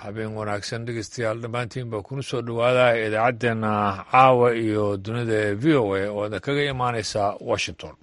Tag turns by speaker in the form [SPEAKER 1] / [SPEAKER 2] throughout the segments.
[SPEAKER 1] habeen wanaagsan dhegeystayaal dhammaantiin baa kuna soo dhowaada idaacaddeenna caawa iyo dunida ee v o a oo idin kaga imaaneysa washington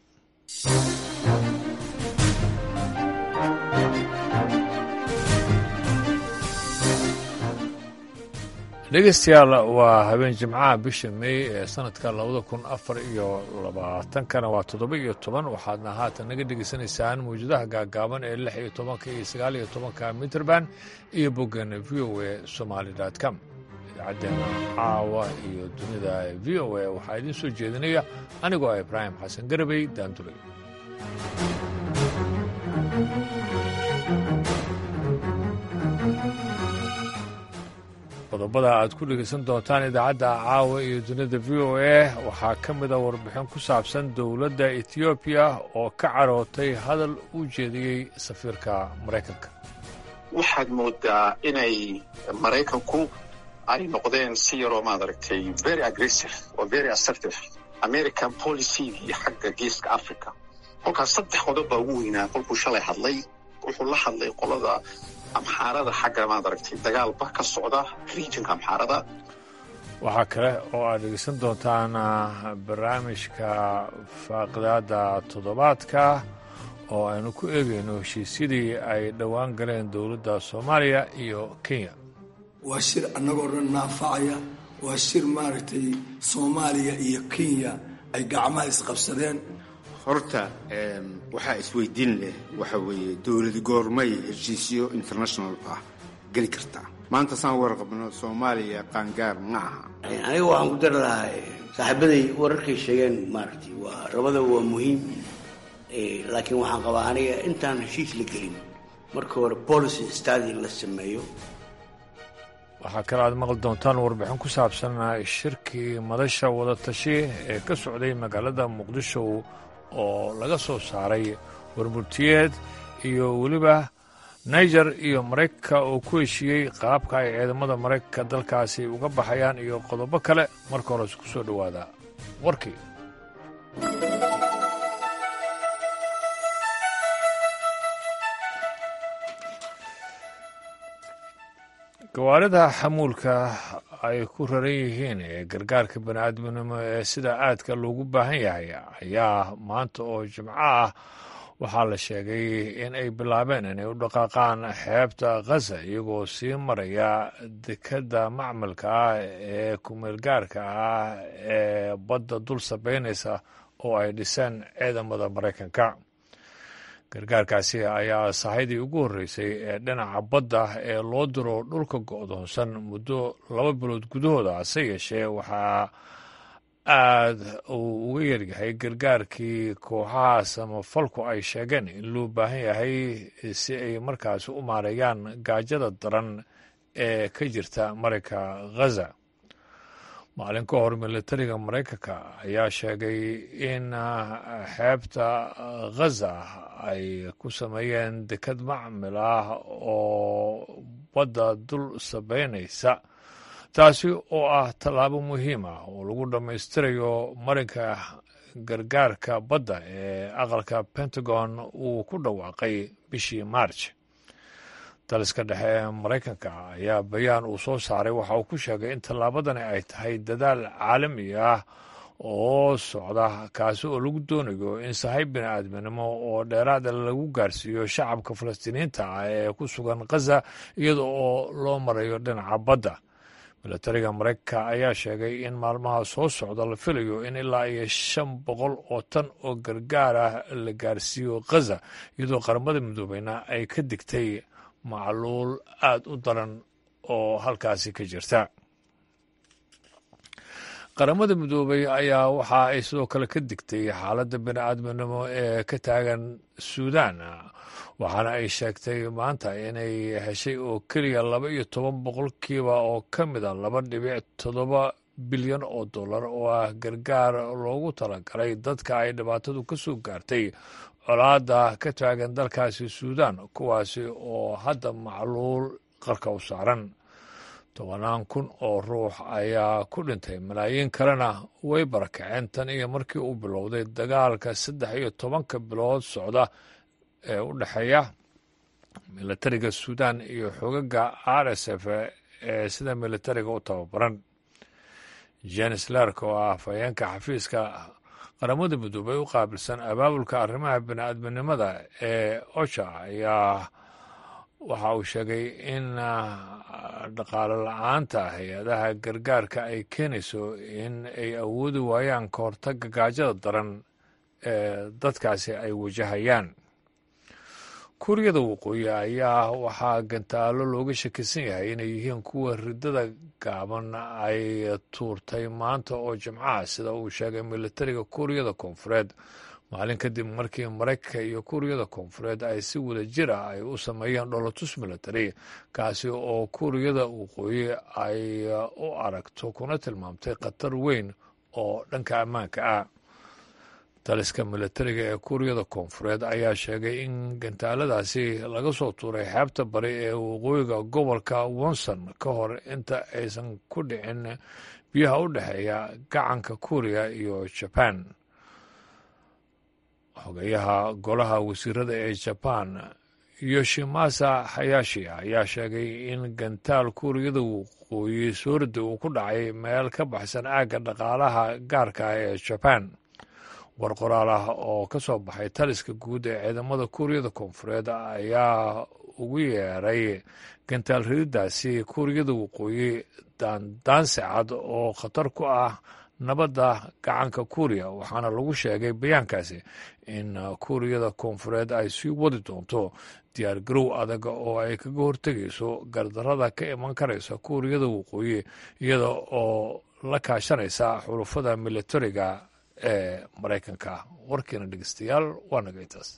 [SPEAKER 1] dhegeystayaal waa habeen jimcaha bisha meey ee sanadka labada kun afar iyo labaatankana waa toddoba iyo toban waxaadna haatan naga dhegeysanaysaan mawjadaha gaagaaban ee lix iyo tobanka iyo sagaal iyo tobanka mitrband iyo boggeena v o a somaali com idaacaddeena caawa iyo dunida v o a waxaa idiin soo jeedinaya anigoo ah ibraahim xasan garabey daandulay qodobada aad ku dhegeysan doontaan idaacadda caawa iyo dunida v o a waxaa ka mida warbixin ku saabsan dowladda etoobiya oo ka carootay hadal u jeediyey safiirka maraykanka
[SPEAKER 2] waxaad moodaa inay maraykanku ay noqdeen si yaroo maad aragtay very aggressive oo very assertive american policygii xagga geeska africa kolkaas saddex qodob baa ugu weynaa kolkuu shalay hadlay wuxuu la hadlay qolada amxaarada xagga maad aragtay dagaalba ka socda regionka amxaarada
[SPEAKER 1] waxaa kale oo aad dhegeysan doontaan barnaamijka faaqidaada toddobaadka oo aynu ku eegayno heshiisyadii ay dhowaan galeen dowladda soomaaliya iyo kenya
[SPEAKER 3] waa shir annagoo dhan naafacaya waa shir maaragtay soomaaliya iyo kenya ay gacmaha isqabsadeen
[SPEAKER 4] horta waxaa isweydiin leh waxa weeye dowladi goormay heshiisyo international ah geli kartaa maanta saan warqabno soomaaliya qaangaar ma aha
[SPEAKER 5] aniga waxaan ku dari lahaa saaxiibaday wararkay sheegeen maaragtay waa rabada waa muhiim laakiin waxaan qabaa aniga intaan heshiis la gelin marka hore policy stadi la sameeyo
[SPEAKER 1] waxaa kale aad maqli doontaan warbixin ku saabsan shirkii madasha wadatashi ee ka socday magaalada muqdisho oo laga soo saaray warmurtiyeed iyo weliba niger iyo maraykanka oo ku heshiiyey qaabka ay ciidamada maraykanka dalkaasi uga baxayaan iyo qodobo kale marka hores ku soo dhowaada warkii gawaarida xamuulka ay ku raran yihiin ee gargaarka bani'aadminimo ee sida aadka loogu baahan yahay ayaa maanta oo jimco ah waxaa la sheegay in ay bilaabeen inay u dhaqaaqaan xeebta khaza iyagoo sii maraya dekadda macmalka ah ee kumeelgaarka ah ee badda dul sabeynaysa oo ay dhiseen ciidamada maraykanka gargaarkaasi ayaa sahaydii ugu horreysay ee dhinaca badda ee loo diro dhulka go'doonsan muddo laba bilood gudahooda hase yeeshee waxaa aad uu uga yaryahay gargaarkii kooxaha samafalku ay sheegeen in loo baahan yahay si ay markaasi u maareeyaan gaajada daran ee ka jirta marayka khaza maalin ka hor militariga maraykanka ayaa sheegay in xeebta khaza ay ku sameeyeen dekad macmil ah oo badda dul sabeynaysa taasi oo ah tallaabo muhiim ah oo lagu dhammaystirayo marinka gargaarka badda ee aqalka pentagon uu ku dhawaaqay bishii march daliska dhexe ee maraykanka ayaa bayaan uu soo saaray waxa uu ku sheegay in tallaabadani ay tahay dadaal caalami ah oo socda kaasi oo lagu doonayo in sahay bini'aadminimo oo dheeraada lagu gaarsiiyo shacabka falastiiniyiinta ah ee ku sugan khaza iyada oo loo marayo dhinaca badda milatariga maraykanka ayaa sheegay in maalmaha soo socda la filayo in ilaa iyo shan boqol oo tan oo gargaar ah la gaarsiiyo khaza iyadoo qaramada midoobeyna ay ka digtay macluul aada u daran oo halkaasi ka jirta qaramada midoobey ayaa waxa ay sidoo kale ka digtay xaaladda bini'aadminimo ee ka taagan suudan waxaana ay sheegtay maanta inay heshay oo keliya laba iyo toban boqolkiiba oo ka mid a laba dhibic toddoba bilyan oo dollar oo ah gargaar loogu talagalay dadka ay dhibaatadu ka soo gaartay colaadda ka taagan dalkaasi suudan kuwaasi oo hadda macluul qarka u saaran tobanaan kun oo ruux ayaa ku dhintay malaayiin kalena way barakaceen tan iyo markii uu bilowday dagaalka saddex iyo tobanka bilood socda ee u dhexeeya militariga suudan iyo xogaga r s f ee sida militariga u tababaran jenis lark oo ah afhayeenka xafiiska qaramada midoobay u qaabilsan abaabulka arrimaha bini-aadminimada ee ocha ayaa waxa uu sheegay in dhaqaalo la-aanta hay-adaha gargaarka ay keenayso in ay awoodi waayaan ka hortaga gaajada daran ee dadkaasi ay wajahayaan kuuriyada waqooyi ayaa waxaa gantaalo looga shakisan yahay inay yihiin kuwa ridada gaaban ay tuurtay maanta oo jimcaha sida uu sheegay militariga kuuriyada koonfureed maalin kadib markii maraykanka iyo kuuriyada koonfureed ay si wada jir ah ay u sameeyeen dholotus military kaasi oo kuuriyada waqooyi ay u aragto kuna tilmaamtay khatar weyn oo dhanka ammaanka ah taliska militariga ee kuuriyada koonfureed ayaa sheegay in gantaaladaasi laga soo tuuray xeebta bari ee waqooyiga gobolka wonson ka hor inta aysan ku dhicin biyaha u dhexeeya gacanka kuuriya iyo jaban xogayaha golaha wasiirada ee jaban yoshimasa hayashi ayaa sheegay in gantaal kuuriyada waqooyi soorida uu ku dhacay meel ka baxsan aagga dhaqaalaha gaarka ah ee jaban war qoraal ah oo ka soo baxay taliska guud ee ciidamada kuuriyada koonfureed ayaa ugu yeeray gantaal rididaasi kuuriyada waqooyi daandaansicad oo khatar ku ah nabadda gacanka kuuriya waxaana lagu sheegay bayaankaasi in kuuriyada koonfureed ay sii wadi doonto diyaar garow adag oo ay kaga hortegayso gardarada ka iman karaysa kuuriyada waqooyi iyada oo la kaashanaysa xulufada militariga ee maraykanka warkiina dhegeystayaal waa naga intaas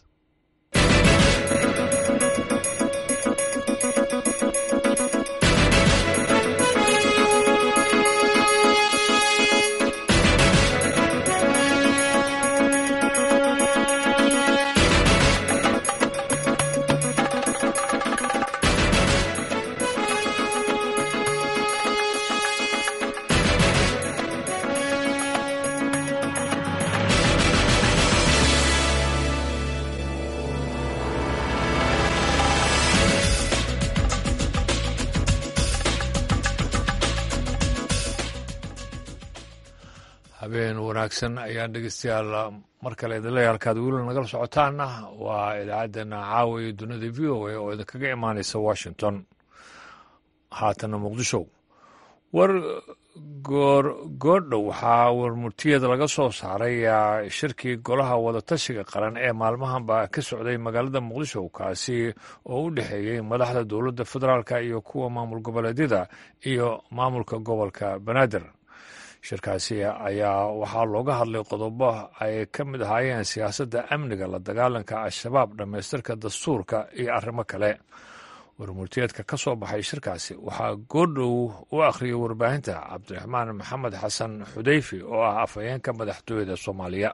[SPEAKER 1] habeen wanaagsan ayaan dhegeystayaal mar kale idin leeyahay halkaad weli nagala socotaana waa idaacaddeenna caawa iyo dunida v o a oo idinkaga imaanaysa washington haatana muqdisho war goor goordhow waxaa warmurtiyeed laga soo saaray shirkii golaha wadatashiga qaran ee maalmahanba ka socday magaalada muqdisho kaasi oo u dhexeeyey madaxda dowladda federaalk iyo kuwa maamul goboleedyada iyo maamulka gobolka banaadir shirkaasi ayaa waxaa looga hadlay qodobo ay ka mid ahaayeen siyaasadda amniga la dagaalanka al-shabaab dhammaystirka dastuurka iyo arrimo kale warmurtiyeedka ka soo baxay shirkaasi waxaa goordhow u akhriyay warbaahinta cabdiraxmaan maxamed xasan xudeyfi oo ah afhayeenka madaxtooyada soomaaliya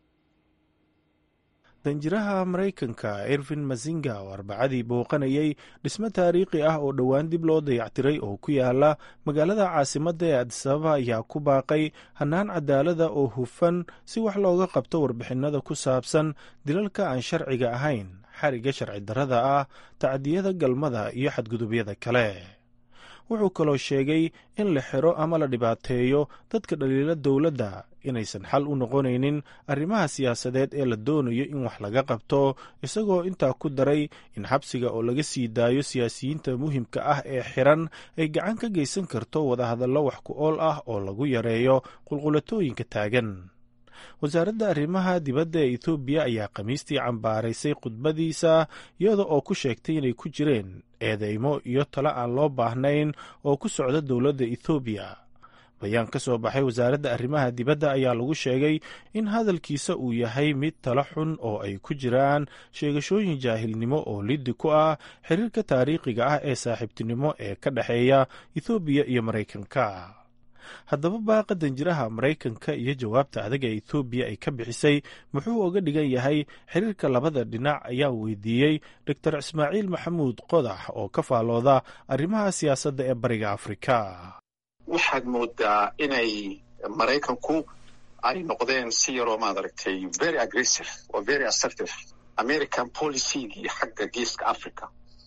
[SPEAKER 6] danjiraha maraykanka irvin masinga oo arbacadii booqanayay dhismo taariikhi ah oo dhowaan dib loo dayactiray oo ku yaala magaalada caasimadda ee adisababa ayaa ku baaqay hannaan cadaalada oo hufan si wax looga qabto warbixinada ku saabsan dilalka aan sharciga ahayn xariga sharci darrada ah tacdiyada galmada iyo xadgudubyada kale wuxuu kaloo sheegay in la xiro ama la dhibaateeyo dadka dhaliila dowladda inaysan xal u noqonaynin arrimaha siyaasadeed ee la doonayo in wax laga qabto isagoo intaa ku daray in xabsiga oo laga sii daayo siyaasiyiinta muhimka ah ee xiran ay gacan ka geysan karto wadahadallo wax ku ool ah oo lagu yareeyo qulqulatooyinka taagan wasaaradda arrimaha dibadda ee etoobiya ayaa khamiistii cambaaraysay khudbadiisa iyada oo ku sheegtay inay ku jireen eedeymo iyo talo aan loo baahnayn oo ku socda dowladda ethoobiya bayaan ka soo baxay wasaaradda arrimaha dibadda ayaa lagu sheegay in hadalkiisa uu yahay mid talo xun oo ay ku jiraan sheegashooyin jaahilnimo oo liddi ku ah xiriirka taariikhiga ah ee saaxiibtinimo ee ka dhexeeya ethoobiya iyo maraykanka haddaba baaqa danjiraha maraykanka iyo jawaabta adag ee ethoobiya ay ka bixisay muxuu oga dhigan yahay xiriirka labada dhinac ayaa weydiiyey doctor ismaaciil maxamuud qodax oo ka faalooda arrimaha siyaasadda ee bariga afrika
[SPEAKER 2] waxaad moodaa inay maraykanku ay noqdeen si yaroo maad aragtay very aggressive oo very assertive american policygii xagga geeska africa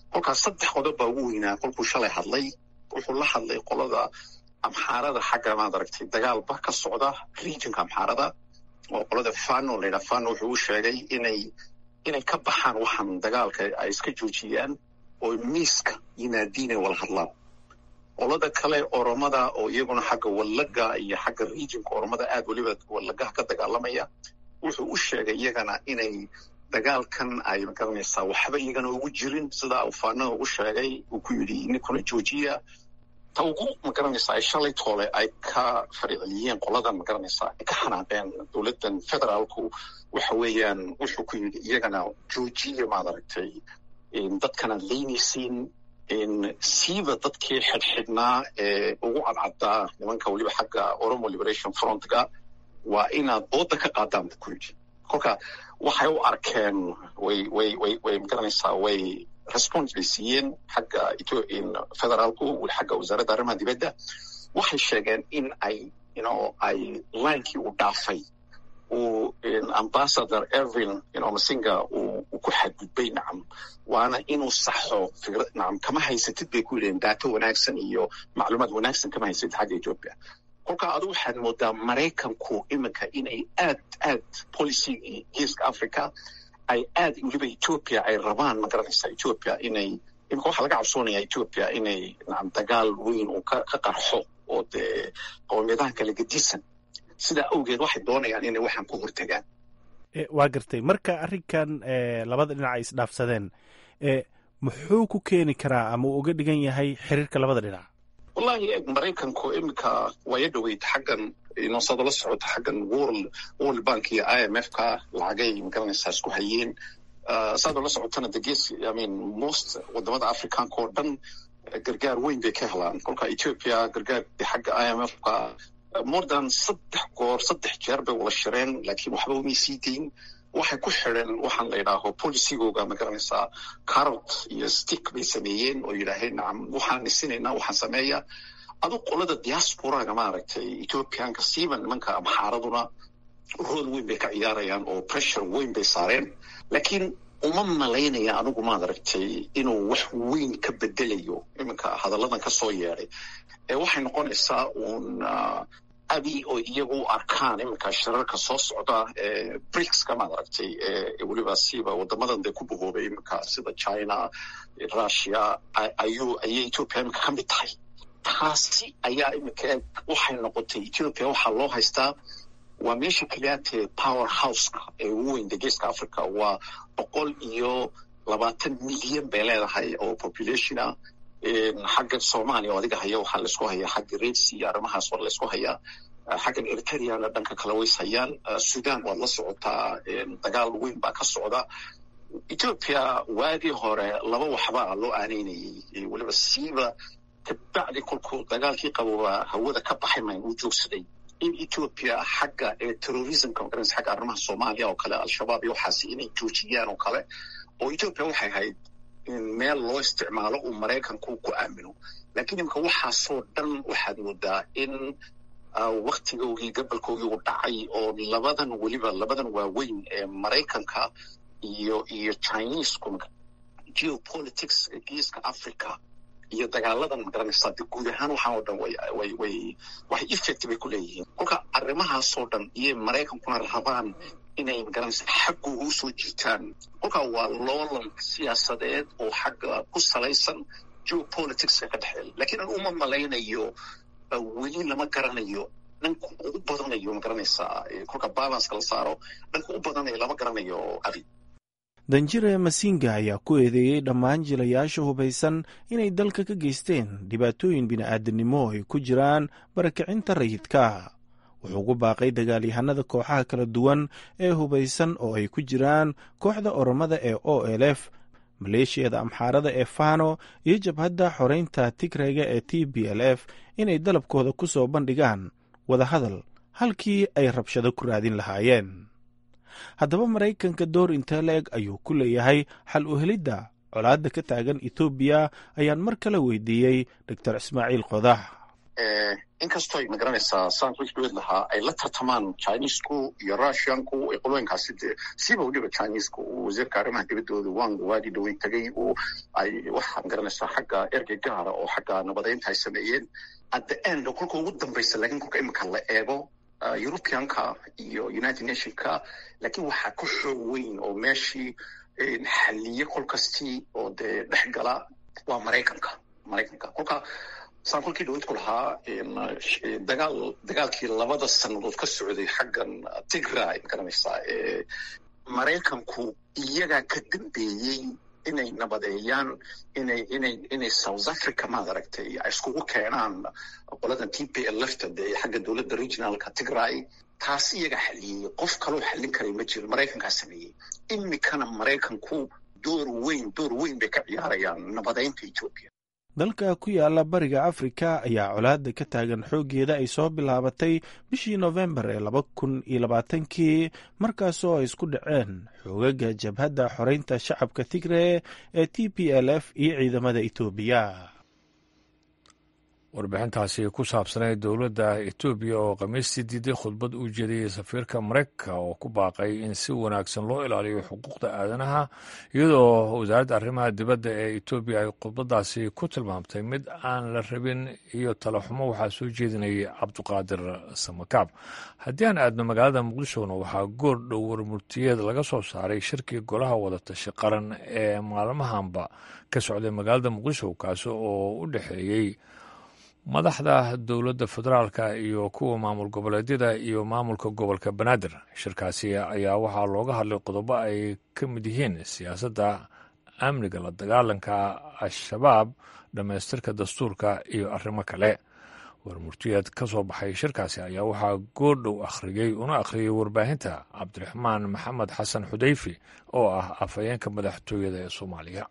[SPEAKER 2] kolkaas saddex qodob baa ugu weynaa kolkuu shalay hadlay wuxuu la hadlay qolada amxaarada xagga maad aragtay dagaal ba ka socda regionka amxaarada oo qolada fano la yidhaha fano wuxuu u sheegay inay inay ka baxaan waxaan dagaalka ay iska joojiyaan oo miiska yimaadiin ay wala hadlaan qolada kale oromada oo iyaguna xagga wallaga iyo xagga regionka oromada aad weliba wallagaha ka dagaalamaya wuxuu u sheegay iyagana inay dagaalkan ay magaranaysaa waxba iyagana ugu jirin sidaa uu faanaha ugu sheegay uu ku yidhi ninkuna joojiya ta ugu magaranaysaa ay shalay toole ay ka fariceliyeen qoladan magaranaysaa ay ka xanaaqeen dowladdan federaalku waxa weeyaan wuxuu ku yidhi iyagana joojiya maad aragtay dadkanaad leynaysiin siiba dadkii xidhxidhnaa ee ugu cadcaddaa nimanka weliba xagga oromo liberation frontga waa inaad ooda ka qaadaan buu ku yidhi kolka waxay u arkeen way way way way magaranaysaa way response bay siiyeen xagga federaalku xagga wasaaradda arrimaha dibadda waxay sheegeen in ay ino ay linekii uu dhaafay uu ambassador ervin ino masinga uu ku xadgudbay nacam waana inuu saxo fikra nacam kama haysatid bay ku yidhaheen daato wanaagsan iyo macluumaad wanaagsan kama haysatid xagga ethiopia kolka adu waxaad moodaa maraykanku iminka inay aad aad policygii geeska africa ay aad weliba ethiopia ay rabaan magaranaysaa ethiopia inay iminka waxaa laga cabsoonaya ethiopia inay nacam dagaal weyn uu ka ka qarxo oo dee qowmiyadahan kala gedisan sidaa awgeed waxay doonayaan inay waxaan ku hortagaan
[SPEAKER 6] waa gartay marka arrinkan labada dhinac ay isdhaafsadeen muxuu ku keeni karaa ama uu uga dhigan yahay xiriirka labada dhinac
[SPEAKER 2] wallahi maraykanku iminka waya dhoweyd xaggan inoosada la socota xaggan world world bank iyo i m f ka lacagay magaranaysaa isku hayeen saadoo la socotana de gees i mean most wadamada africanka oo dhan gargaar weyn bay ka helaan kolka ethiopia gargaar xagga i m f ka more than saddex goor saddex jeer bay wada shireen laakiin waxba umay sii dayn waxay ku xidheen waxaan la yidhaaho policygooga magaranaysaa carrot iyo stick bay sameeyeen oo yidhaaheen nacam waxaan dhisinaynaa waxaan sameeya adu qolada diasporaga maaragtay ethiopianka siiba nimanka amxaaraduna rool weyn bay ka ciyaarayaan oo pressure weyn bay saareen laakiin uma malaynaya anigu maad aragtay inuu wax weyn ka bedelayo iminka hadalladan ka soo yeedhay ee waxay noqonaysaa uun abi oo iyagu u arkaan iminka shirarka soo socda ee bricska maad aragtay ee weliba siiba wadamadan dee ku bogoobay iminka sida china russia ayuu ayay ethiopia iminka ka mid tahay taasi ayaa iminka waxay noqotay ethiopia waxaa loo haystaa waa meesha keliyaatee power houseka ee ugu weyn geeska africa waa boqol iyo labaatan milyan bay leedahay oo populationa xagga soomaaliya oo adiga haya waxaa laisku hayaa xagga redsi iyo arrimahaas waa laisku hayaa xaggan eritreana dhanka kale ways hayaan sudan waad la socotaa dagaal weyn baa ka socda ethiopia waagii hore laba waxbaa loo aaneynayay weliba siiba kabacdi kolkuu dagaalkii qabobaa hawada ka baxay mayn uu joogsaday in ethiopia xagga terrorismka magaranaysa xagga arrimaha soomaaliya oo kale al-shabaab iyo waxaasi inay joojiyaan oo kale oo ethiopia waxay ahayd meel loo isticmaalo uu maraykanku ku aamino lakiin imika waxaasoo dhan waxaad moodaa in waktigoogii gabalkoogii uu dhacay oo labadan weliba labadan waaweyn ee maraykanka iyo iyo chinesku geopolitics geeska africa iyo dagaaladan magaranaysaa de guud ahaan waxaan oo dhan way way way waxay effect bay ku leeyihiin kolka arrimahaasoo dhan iyo maraykankuna rabaan inay magaranaysa xaggooga usoo jiitaan kolka waa loolan siyaasadeed oo xagga ku salaysan geopoliticska ka dhexeeya lakiin an uma malaynayo weli lama garanayo dhanka ugu badanayo magaranaysaa kolka balanceka la saaro dhanka u badanayo lama garanayo abi
[SPEAKER 6] danjire masinga ayaa ku eedeeyey dhammaan jilayaasha hubaysan inay dalka ka geysteen dhibaatooyin bini'aadanimo ay ku jiraan barakicinta rayidka wuxuu ku baaqay dagaalyahanada kooxaha kala duwan ee hubaysan oo ay ku jiraan kooxda oromada ee o l f maleeshiyada amxaarada ee fano iyo jabhadda xoreynta tigrayga ee t b l f inay dalabkooda ku soo bandhigaan wadahadal halkii ay rabshado ku raadin lahaayeen haddaba maraykanka door intee la eg ayuu ku leeyahay xal u helidda colaadda ka taagan etoobiya ayaan mar kale weydiiyey doctor ismaaciil qodax
[SPEAKER 2] inkastoo ay magaranaysaa saan wixdood lahaa ay la tartamaan chinesku iyo russianku qolooyinkaasi dee siba weliba chinesku uu wasiirka arrimaha dibaddooda wang waadi dhaweyn tagay uu ay waxaa magaranaysaa xagga ergey gaara oo xagga nabadeynta ay sameeyeen at the end oo kolka ugu dambaysa laakiin kolka imika la eego europeanka iyo united nationka laakiin waxaa ka xoog weyn oo meeshii xaliye kol kastii oo dee dhex gala waa maraykanka maraykanka kolka saan kolkii dhawad ku lahaa dagaal dagaalkii labada sannadood ka socday xaggan tigray magaranaysaa maraykanku iyagaa ka dambeeyey inay nabadeeyaan inay inay inay south africa maad aragtay ay iskugu keenaan qoladan t p l lafta dee xagga dowladda regionalka tigray taas iyagaa xaliyey qof kaloo xallin karay ma jiro maraykankaa sameeyey imikana maraykanku door weyn door weyn bay ka ciyaarayaan nabadeynta etoobiya
[SPEAKER 6] dalka ku yaala bariga afrika ayaa colaada ka taagan xooggeeda ay soo bilaabatay bishii nofembar ee laba kun iyo labaatankii markaasoo ay isku dhaceen xoogaga jabhadda xoreynta shacabka tigre ee t p l f iyo ciidamada etoobiya
[SPEAKER 1] warbixintaasi ku saabsanayd dowladda etoobiya oo khamiistii diiday khudbad u jeediyey safiirka maraykanka oo ku baaqay in si wanaagsan loo ilaaliyo xuquuqda aadanaha iyadoo wasaaradda arrimaha dibadda ee etoobiya ay khudbadaasi ku tilmaamtay mid aan la rabin iyo talaxumo waxaa soo jeedinayay cabduqaadir samakaab haddii aan aadno magaalada muqdishona waxaa goor dhow warmurtiyeed laga soo saaray shirkii golaha wadatashi qaran ee maalmahanba ka socday magaalada muqdisho kaasi oo u dhexeeyey madaxda dowladda federaalka iyo kuwa maamul goboleedyada iyo maamulka gobolka banaadir shirkaasi ayaa waxaa looga hadlay qodobo ay ka mid yihiin siyaasadda amniga la dagaalanka al-shabaab dhammaystirka dastuurka iyo arrimo kale warmurtiyeed ka soo baxay shirkaasi ayaa waxaa goordhow akhriyey una akhriyey warbaahinta cabdiraxmaan maxamed xasan xudayfi oo ah afhayeenka madaxtooyada ee soomaaliya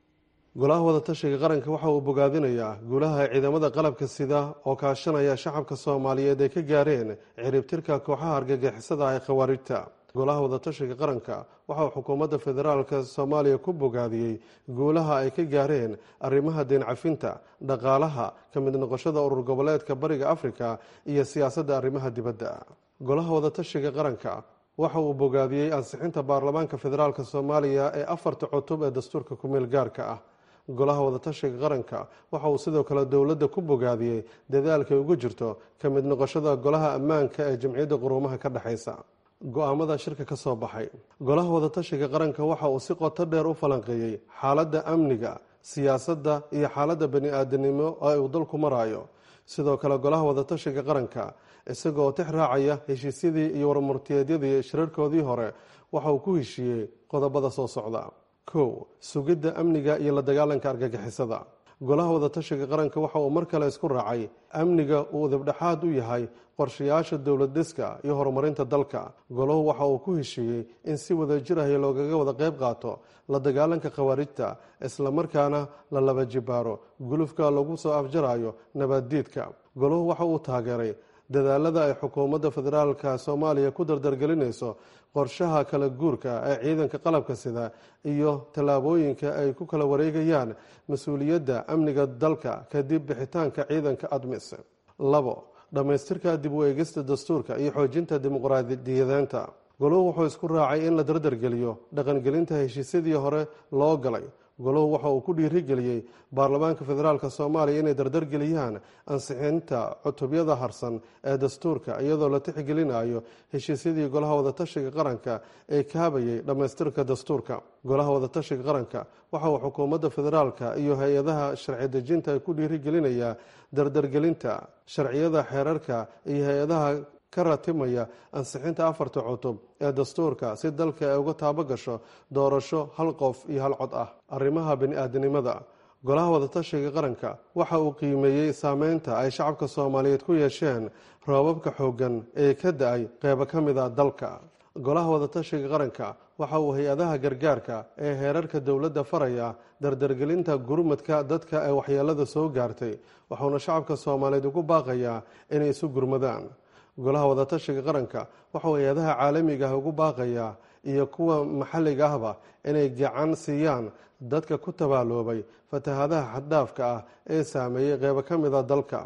[SPEAKER 7] golaha wadatashiga qaranka waxa uu bogaadinayaa guulaha ciidamada qalabka sida oo kaashanaya shacabka soomaaliyeed ay ka gaareen ciribtirka kooxaha argagixisada ee khawaarijta golaha wadatashiga qaranka waxa uu xukuumadda federaalka soomaaliya ku bogaadiyey guulaha ay ka gaareen arrimaha deencafinta dhaqaalaha ka mid noqoshada urur goboleedka bariga afrika iyo siyaasadda arrimaha dibadda golaha wadatashiga qaranka waxa uu bogaadiyey ansixinta baarlamaanka federaalk soomaaliya ee afarta cutub ee dastuurka kumeel gaarka ah golaha wadatashiga qaranka waxa uu sidoo kale dowladda ku bogaadiyey dadaalkay ugu jirto ka mid noqoshada golaha ammaanka ee jamciyadda quruumaha ka dhexaysa go-aamada shirka ka soo baxay golaha wadatashiga qaranka waxa uu si qoto dheer u falanqeeyey xaaladda amniga siyaasadda iyo xaaladda bani-aadanimo ee uu dalku marayo sidoo kale golaha wadatashiga qaranka isagoo tix raacaya heshiisyadii iyo warmurtiyeedyadii shirarkoodii hore waxa uu ku heshiiyey qodobada soo socda kow sugidda amniga iyo la dagaalanka argagixisada golaha wadatashiga qaranka waxa uu mar kale isku raacay amniga uu udibdhexaad u yahay qorshayaasha dowlad dhiska iyo horumarinta dalka golahu waxa uu ku heshiiyey in si wada jir ahi loogaga wada qayb qaato la dagaalanka khawaarijta islamarkaana la laba jibaaro gulufka lagu soo afjarayo nabaaddiidka golahu waxa uu taageeray dadaalada ay xukuumadda federaalka soomaaliya ku dardargelinayso qorshaha kala guurka ee ciidanka qalabka sida iyo tallaabooyinka ay ku kala wareegayaan mas-uuliyadda amniga dalka kadib bixitaanka ciidanka admis labo dhammaystirka dib u eegista dastuurka iyo xoojinta dimuqraadiyadeenta golahu wuxuu isku raacay in la dardargeliyo dhaqangelinta heshiisyadii hore loo galay golahu waxa uu ku dhiirigeliyey baarlamaanka federaalk soomaaliya inay dardargeliyaan ansixinta cutubyada harsan ee dastuurka iyadoo la tixgelinayo heshiisyadii golaha wadatashiga qaranka ee kaabayay dhammaystirka dastuurka golaha wadatashiga qaranka waxa uu xukuumadda federaalka iyo hay-adaha sharci dejinta ay ku dhiirigelinayaa dardargelinta sharciyada xeerarka iyo hay-adaha ka ratimaya ansixinta afarta cutub ee dastuurka si dalka ay uga taabo gasho doorasho hal qof iyo hal cod ah arrimaha bani-aadanimada golaha wadatashiga qaranka waxa uu qiimeeyey saameynta ay shacabka soomaaliyeed ku yeesheen roobabka xooggan ee ka da-ay qeybo ka mid a dalka golaha wadatashiga qaranka waxa uu hay-adaha gargaarka ee heerarka dowladda faraya dardargelinta gurmadka dadka ee waxyeelada soo gaartay wuxuuna shacabka soomaaliyeed ugu baaqayaa inay isu gurmadaan golaha wadatashiga qaranka waxauu hay-adaha caalamiga ah ugu baaqayaa iyo kuwa maxalliga ahba inay gacan siiyaan dadka ku tabaaloobay fatahadaha xaddhaafka ah ee saameeyey qeybo ka mida dalka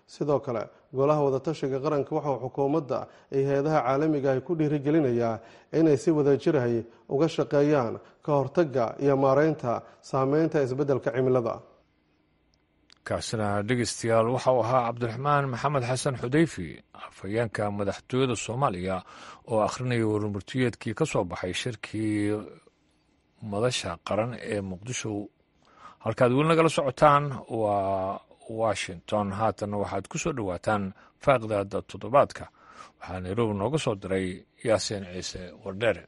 [SPEAKER 7] sidoo kale golaha wadatashiga qaranka waxauu xukuumadda iyo hay-adaha caalamiga ay ku dhiirigelinayaa inay si wadajirahay uga shaqeeyaan ka hortagga iyo maareynta saameynta isbeddelka cimilada
[SPEAKER 1] kaasina dhegeystayaal waxauu ahaa cabdiraxmaan maxamed xasan xudeyfi afhayeenka madaxtooyada soomaaliya oo akhrinaya warmurtiyeedkii ka soo baxay shirkii madasha qaran ee muqdisho halkaad weli nagala socotaan waa washington haatanna waxaad ku soo dhowaataan faaqdaada toddobaadka waxaa nairobi nooga soo diray yaasiin ciise wardheere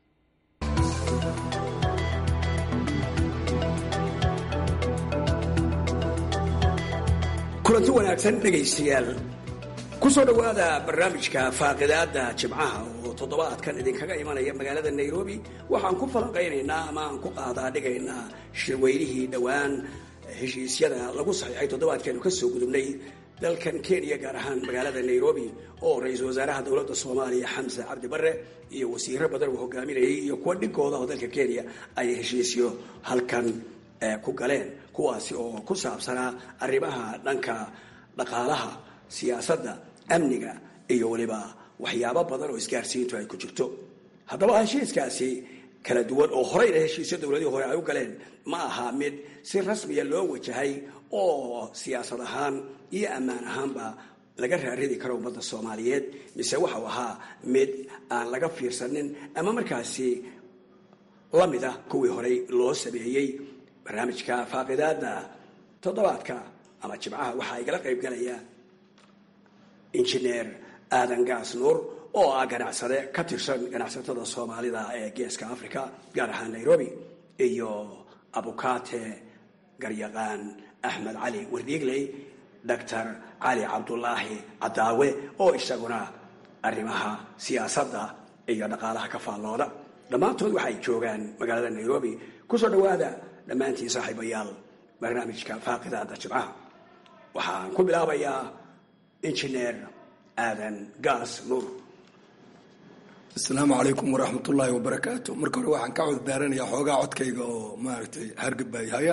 [SPEAKER 8] kulanti wanaagsan dhegaystayaal ku soo dhowaada barnaamijka faaqidaada jimcaha oo toddobaadkan idinkaga imanaya magaalada nairobi waxaan ku falanqaynaynaa ama aan ku qaadaa dhigaynaa shirweynihii dhowaan heshiisyada lagu saxiixay toddobaadkeenu ka soo gudubnay dalkan kenya gaar ahaan magaalada nairobi oo ra-iisul wasaaraha dowladda soomaaliya xamse cabdi bare iyo wasiiro badan uu hogaaminayay iyo kuwa dhigooda oo dalka kenya ay heshiisyo halkan ku galeen kuwaasi oo ku saabsanaa arrimaha dhanka dhaqaalaha siyaasadda amniga iyo weliba waxyaabo badan oo isgaarsiintu ay ku jirto haddaba heshiiskaasi kala duwan oo horeyna heshiisyo dowladihii hore ay u galeen ma aha mid si rasmiya loo wajahay oo siyaasad ahaan iyo ammaan ahaanba laga raaridi karo ummadda soomaaliyeed mise waxau ahaa mid aan laga fiirsanin ama markaasi la mid ah kuwii horey loo sameeyey barnaamijka faaqidaada toddobaadka ama jimcaha waxaa igala qayb galaya injineer aadan gaas nuur oo ah ganacsade ka tirsan ganacsatada soomaalida ee geeska africa gaar ahaan nairobi iyo abukate garyaqaan axmed cali wardiigley doctor cali cabdulaahi cadaawe oo isaguna arrimaha siyaasadda iyo dhaqaalaha ka faallooda dhammaantood waxay joogaan magaalada nairobi kusoo dhowaada dhammaantiin saaxiibayaal barnaamijka faaqidaada jimcaha waxaan ku bilaabayaa injineer aadan gaas nuur
[SPEAKER 3] asalaamu calaykum waraxmat ullaahi wabarakaatu marka hore waxaan ka coddaaranayaa xoogaa codkayga oo maaragtay hargabaayhaya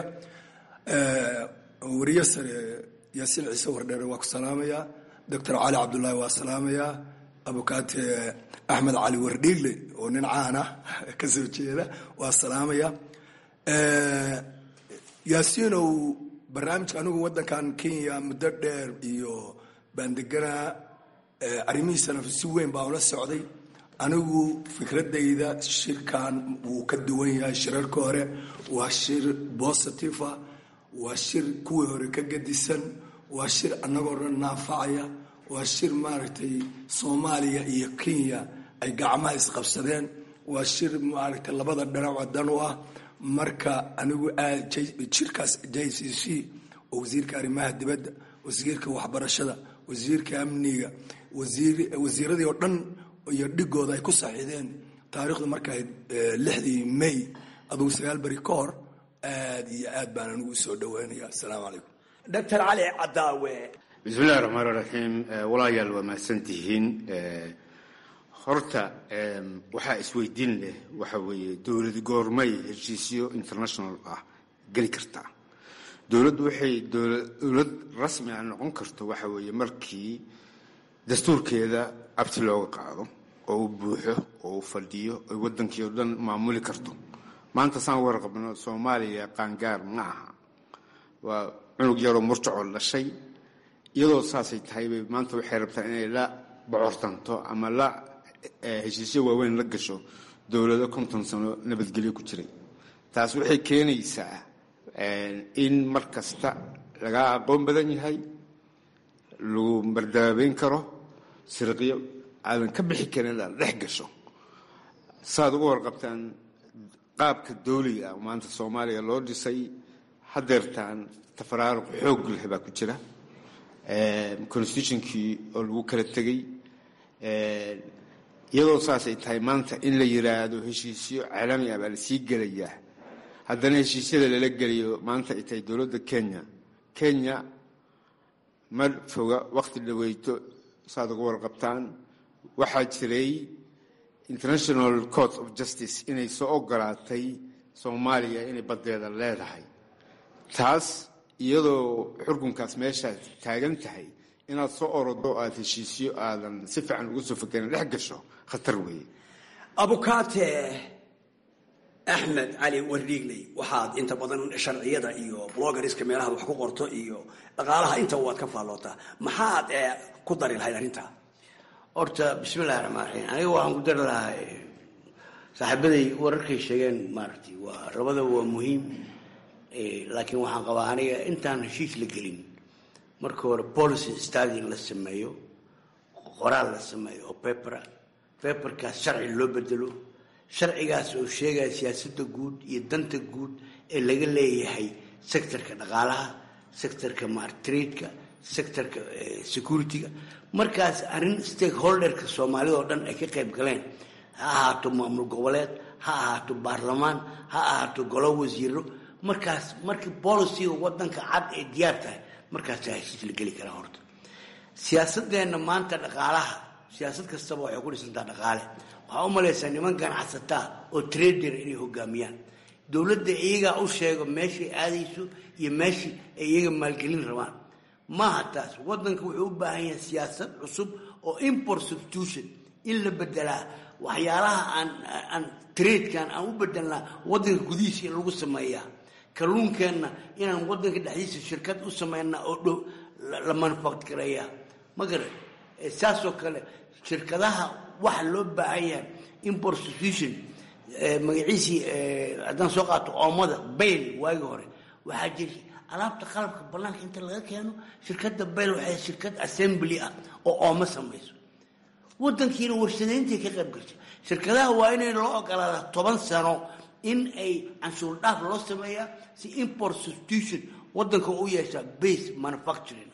[SPEAKER 3] wariye sare yaasiin ciise wardheere waa ku salaamayaa doctor cali cabdullaahi waa salaamayaa abukaate axmed cali wardhiigle oo nin caan ah ka soo jeeda waa salaamaya yaasiinow barnaamijka anigu waddankan kenya muddo dheer iyo baandeganaa arrimihiisana si weyn baa ula socday anigu fikradayda shirkan wuu ka duwan yahay shirarka hore waa shir bositiva waa shir kuwii hore ka gadisan waa shir annagoo dhan naafacaya waa shir maaragtay soomaaliya iyo kenya ay gacmaha isqabsadeen waa shir maaragtay labada dhinac dan u ah marka anigu jirkaas j c c oo wasiirka arrimaha dibadda wasiirka waxbarashada wasiirka amniga wasiiradii oo dhan iyo dhigooda ay ku saxiideen taarikhdu markay lixdii may adugu sagaal beri ka hor aad iyo aad baan anigu usoo dhaweynaya asalaamu calaykum
[SPEAKER 8] doctor cali cadaawe
[SPEAKER 4] bismillahi raxmaan raxiim walaayaal waa mahadsantihiin horta waxaa isweydiin leh waxa weeye dowlad goormay heshiisyo international ah geli kartaa dowladdu waxay dowlad rasmi ah noqon karto waxa weeye markii dastuurkeeda abti looga qaado oo uu buuxo oo uu fadhiyo oy waddankii oo dhan maamuli karto maanta saan warqabno soomaaliya qaangaar ma aha waa cunug yaroo murtacoo dhashay iyadoo saasay tahay bay maanta waxay rabtaa inay la bocortanto ama la heshiisyo waaweyn la gasho dowlado konton sano nabadgelyo ku jiray taas waxay keenaysaa in mar kasta lagaa aqoon badan yahay lagu mardaabeyn karo sirqiyo aadan ka bixi karin inaad dhex gasho saaad uga warqabtaan qaabka dowliga ah maanta soomaaliya loo dhisay hadeertaan tafaraaruq xoog leh baa ku jira constitutionkii oo lagu kala tegey iyadoo saasay tahay maanta in la yiraahdo heshiisyo caalami ah baa lasii gelayaa haddana heshiisyada lala geliyo maanta ay tahay dowladda kenya kenya ma foga wakti dhaweyto saad uga warqabtaan waxaa jiray international court of justice inay soo ogolaatay soomaaliya inay baddeeda leedahay taas iyadoo xukunkaas meeshaa taagan tahay inaad soo orodo aada heshiisyo aadan si fiican uga soo fakerin dhex gasho khatar weeye
[SPEAKER 8] abukaate axmed cali wardhiigley waxaad inta badan sharciyada iyo blogariska meelahaad wax ku qorto iyo dhaqaalaha inta waad ka faallootaa maxaad ku dari lahayd arrintaa
[SPEAKER 5] horta bismillahi raxmaan raxiim aniga waxaan ku dari lahaa saaxiibaday wararkay sheegeen maaragtay waa labadaba waa muhiim laakiin waxaan qabaa aniga intaan heshiis la gelin marka hore policy study in la sameeyo qoraal la sameeyo oo pepera peperkaas sharci loo bedelo sharcigaas oo sheegaya siyaasadda guud iyo danta guud ee laga leeyahay sectorka dhaqaalaha sectorka martradeka sectorka security-ga markaas arrin stakeholderka soomaalida oo dhan ay ka qayb galeen ha ahaato maamul goboleed ha ahaato baarlamaan ha ahaato golo wasiiro markaas markii boliciga wadanka cad ay diyaar tahay markaasaa heshiis la geli karaa horta siyaasadeenna maanta dhaqaalaha siyaasad kastaba waxay ku dhisantaa dhaqaale waxaa u malaysaa niman ganacsataa oo trader inay hogaamiyaan dowladda iyagaa u sheego meeshay aadayso iyo meeshii ay iyaga maalgelin rabaan maaha taas wadanka wuxuu u baahan yahay siyaasad cusub oo import substitution in la bedelaa waxyaalaha aan aan tradekan aan u bedelnaa wadanka gudihiisa in lagu sameeyaa kalluunkeenna inaan wadanka dhexdiisa shirkad u sameynaa oo dhow la manufactgareeyaa ma garan saasoo kale shirkadaha waxa loo baahan yahay import substitution magaciisii haddaan soo qaato oomada bayl waagii hore waxaa jiri alaabta qalabka banaanka inta laga keeno shirkadda bayl waxay shirkad assembly ah oo oomo samayso wadankiina warshadayntii ka qayb gashay shirkadaha waa inay loo ogolaada toban sano in ay canshuur dhaaf loo sameeyaa si import substitution wadanka u yeeshaa base manufacturing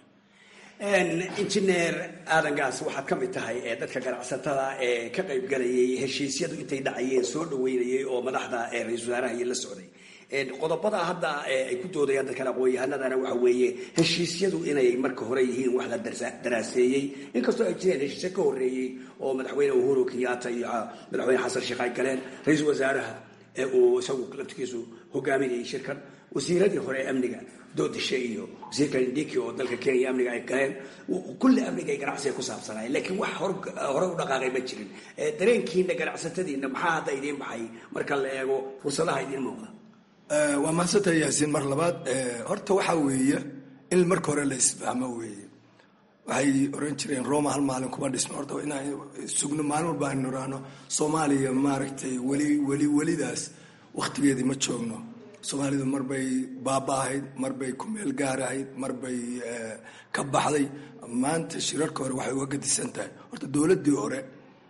[SPEAKER 8] injineer aadan gaas waxaad ka mid tahay ee dadka ganacsatada ee ka qayb galayay heshiisyadu intay dhacayeen soo dhaweynayay oo madaxda ra-isul wasaaraha iyo la socday qodobada hadda ay ku doodayaan dadkan aqoon-yahanadana waxa weeye heshiisyadu inay marka hore yihiin wax la daraaseeyey inkastoo ay jireen heshiisyo ka horeeyey oo madaxweyne uhuru kenyatta iyo madaxweyne xasan sheekh ay galeen ra-iisul wasaaraha ee uu isagu laftigiisu hogaaminayay shirkan wasiiradii hore ee amniga doodishe iyo wasiirka indiki oo dalka kenya amniga ay galeen kulli amniga ay ganacsiga ku saabsanaayeen laakiin wax hore u dhaqaaqay ma jirin dareenkiina ganacsatadiina maxaa hadda idiin baxay marka la eego fursadaha idiin muuqda
[SPEAKER 3] waa mahadsantaha yaasiin mar labaad horta waxaa weeye in marka hore la isfahmo weeye waxay oran jireen roma hal maalin kuma dhisno horta inaan sugno maalin walba aynu niraano soomaaliya maaragtay weli weli welidaas wakhtigeedii ma joogno soomaalidu marbay baaba-ahayd marbay kumeel gaarahayd marbay ka baxday maanta shirarka hore waxay uga gadisan tahay horta dowladdii hore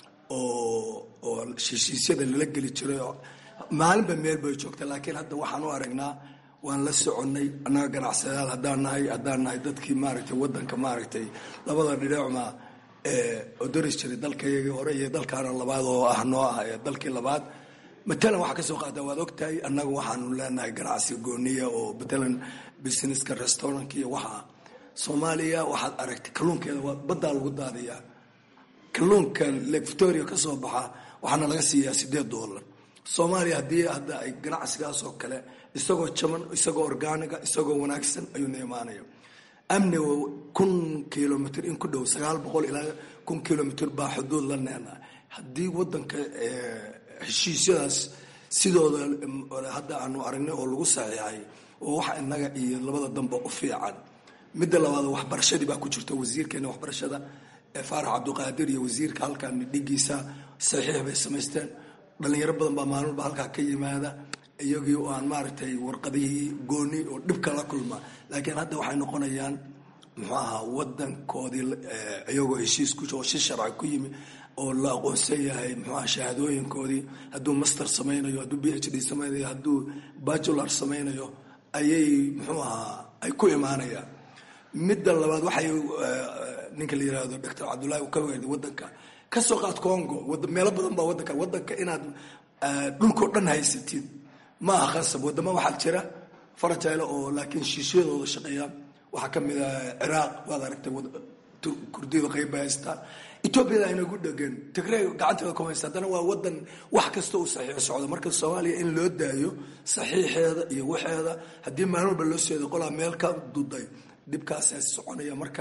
[SPEAKER 3] oo oo heshiisyada lala geli jiray maalinba meel bay joogta laakiin hadda waxaan u aragnaa waan la soconnay annaga ganacsadayaal haddaan nahay haddaan nahay dadkii maaragtay waddanka maaragtay labada dhinaacma oo daris jiray dalkayagii hore iyo dalkaana labaad oo ah noo ah ee dalkii labaad matalan waxaa ka soo qaata waad ogtahay annaga waxaanu leenahay ganacsi gooniya oo matalan businesska restaurantka iyo waxaa soomaaliya waxaad aragtay kalluunkeeda waa baddaa lagu daadiyaa kalluunka lake victoria ka soo baxa waxaana laga siiyaa siddeed dollar soomaaliya haddii hadda ay ganacsigaas oo kale isagoo jaban isagoo orgaaniga isagoo wanaagsan ayuuna imaanaya amniga kun kilomitr in ku dhow sagaal boqol ilaa kun kilomitr baa xuduud la neena haddii wadanka heshiisyadaas sidooda hadda aanu aragnay oo lagu saxiixay oo waxa inaga iyo labada damba u fiican midda labaad waxbarashadii baa ku jirta wasiirkeena waxbarashada faarax cabdiqaadir iyo wasiirka halkan dhigiisa saxiix bay samaysteen dhalinyaro badan baa maalin walba halkaa ka yimaada iyagii oo aan maaragtay warqadihii gooni oo dhibka la kulma laakiin hadda waxay noqonayaan muxuu ahaa wadankoodii iyagoo heshiis ku oo shi sharci ku yimi oo la aqoonsan yahay muxuu aha shahaadooyinkoodii hadduu master samaynayo hadduu b h d samaynayo hadduu bajular samaynayo ayay muxuu ahaa ay ku imaanayaan midda labaad waxay ninka la yirahdo doctor cabdullahi uu ka weerday wadanka ka soo qaad congo meelo badan baa wadanka wadanka inaad dhulkao dhan haysatid ma aha khasab wadamo waxaa jira farajaylo oo laakiin shiishiyadooda shaqeeya waxaa ka mid a ciraaq waad aragtay kurdiyadu qayb bay haystaan etoobiyada aynagu dhegan tigrey gacanteeda kuma haysta haddana waa wadan wax kasta uu saxiix socdo marka soomaaliya in loo daayo saxiixeeda iyo waxeeda haddii maalin walba loo seedo qolaa meel ka duday dhibkaasa soconaya marka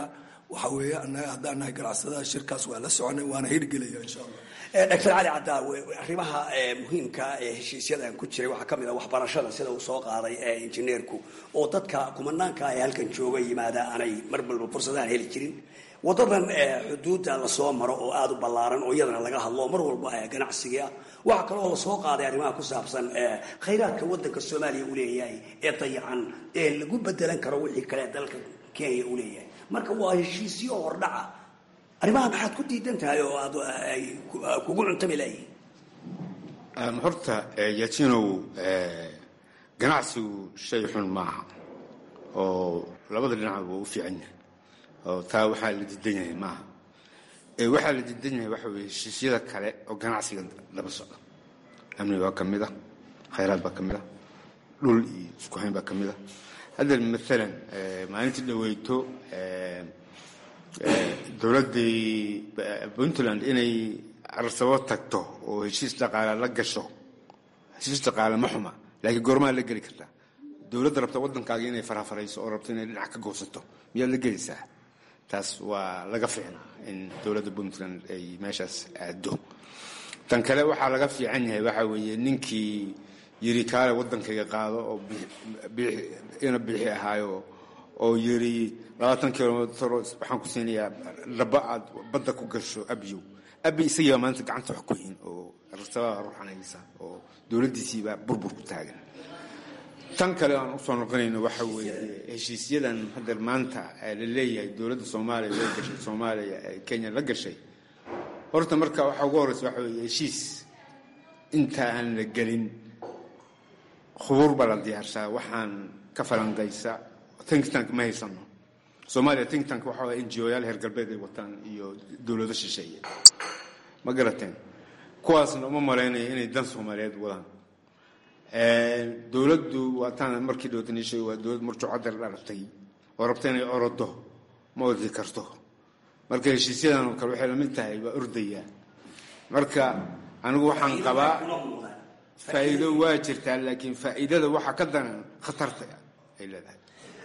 [SPEAKER 3] waxa weeye annaga haddaan nahay ganacsadaha shirkaas waa la soconay waana hirgelaya insha allah
[SPEAKER 8] doctor cali cadaawe arrimaha muhiimka ee heshiisyadan ku jiray waxaa kamid a waxbarashada sida uu soo qaaday injineerku oo dadka kumanaanka ee halkan jooga yimaada aanay mar walba fursadahan heli jirin wadadan xuduudda lasoo maro oo aada u ballaaran oo iyadana laga hadlo mar walba ganacsiga ah waxaa kaloo lasoo qaaday arrimaha ku saabsan khayraadka wadanka soomaaliya uu leeyahay ee dayacan ee lagu bedelan karo wixii kale dalka kenya uu leeyahay marka waa heshiisyo hordhaca arrimaha maxaad ku diidan tahay oo aad ay kugu cuntami layihiin
[SPEAKER 4] horta yatinow ganacsigu shay xun maaha oo labada dhinac waa u fiican yahay oo taa waxaa la diidan yahay maaha waxaa la diidan yahay waxa weye heshiisyada kale oo ganacsiga laba socda amni baa ka mid a khayraad baa ka mid a dhul iyo isku hayn baa ka mid a hadda maalan maalintii dhaweyto dowladdii puntland inay arsabo tagto oo heshiis dhaqaale la gasho heshiis dhaqaale ma xuma laakiin goormaa la geli kartaa dowladda rabta waddankaaga inay farafarayso oo rabto inay dhinac ka goosato miyaad la gelaysaa taas waa laga fiicnaa in dowladda puntland ay meeshaas aado tan kale waxaa laga fiican yahay waxaa weeye ninkii yiri kaale waddankayga qaado oo ina biixi ahaayo oo yiri labaatan kilomitr waxaan ku siinayaa dhaba aad badda ku gasho abyow abi isagiibaa maanta gacanta wax ku hin oo rasabaa ruuxanaysa oo dowladdiisiibaa burbur ku taagan tan kale aan usoo noqonayno waxa weeye heshiisyadan hadda maanta la leeyahay dowladda soomaaliya la gashay soomaaliya ee kenya la gashay horta marka waxaa ugu horeysa waxa weeye heshiis inta aan la gelin khubuur baa la diyaarsaa waxaan ka falanqaysa think tank ma haysano soomaaliya think tank waxa waye n g o yaal heer galbeed ay wataan iyo dowlado shisheeye ma garateen kuwaasna uma malaynayo inay dan soomaaliyeed wadaan dowladdu waataan markii dhowtaniishay waa dowlad murjucadar dhalatay oo rabta inay orodo ma ordi karto marka heshiisyadan oo kale waxay lamid tahay waa ordaya marka anigu waxaan qabaa faa'iido waa jirtaa laakiin faa'iidada waxaa ka daran khatarta ay leedahay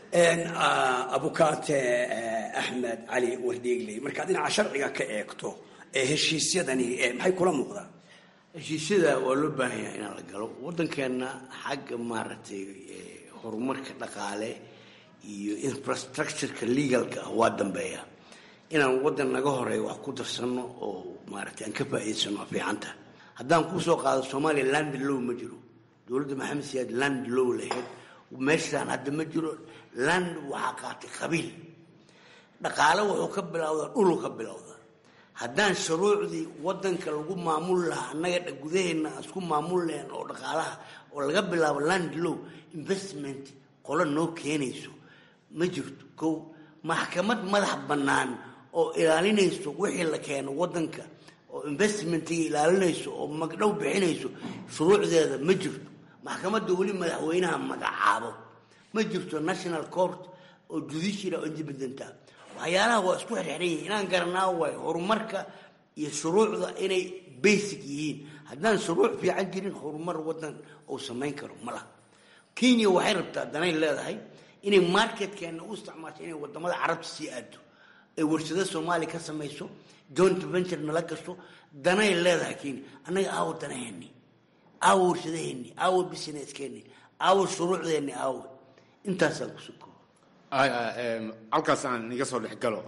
[SPEAKER 8] abukaate axmed cali wardheegley markaad dhinaca sharciga ka eegto ee heshiisyadani maxay kula muuqdaan
[SPEAKER 5] heshiisyada waa loo baahan yahay inaan la galo waddankeenna xagga maaragtay horumarka dhaqaale iyo infrastructureka legalka ah waa dambeeya inaan waddan naga horeeya wax ku darsanno oo maaragtay aan ka faa'iidaysano waa fiicanta haddaan kusoo qaado soomaaliya land low ma jiro dowladda maxamed siyaad land low lahayd meeshaan hadda ma jiro land waxaa qaatay qabiil dhaqaale wuxuu ka bilowdaa dhulu ka bilowdaa haddaan shuruucdii wadanka lagu maamul lahaa annaga gudaheenna aan isku maamul lahayn oo dhaqaalaha oo laga bilaabo land low investment qolo noo keenayso ma jirto kow maxkamad madax bannaan oo ilaalinayso wixii la keeno wadanka oo investmentiga ilaalinayso oo magdhow bixinayso shuruucdeeda ma jirto maxkamadda weli madaxweynaha magacaabo ma jirto national court oo judicial oo independenta waxyaalaha waa isku xirxiran yihiin inaan garanaa waayo horumarka iyo shuruucda inay basic yihiin haddaan shuruuc fiican jirin horumar wadan uu samayn karo ma laha kenya waxay rabtaa danay leedahay inay marketkeena u isticmaasho inay wadamada carabta sii aado ay warshado soomaaliya ka samayso joint venture nala gasho danay leedahay kenya annaga aawo danaheeni aawo warshadaheeni aawo busineskeeni aawo shuruucdeeni aawo intaasaan kusuko
[SPEAKER 4] halkaas aan iga soo dhex galo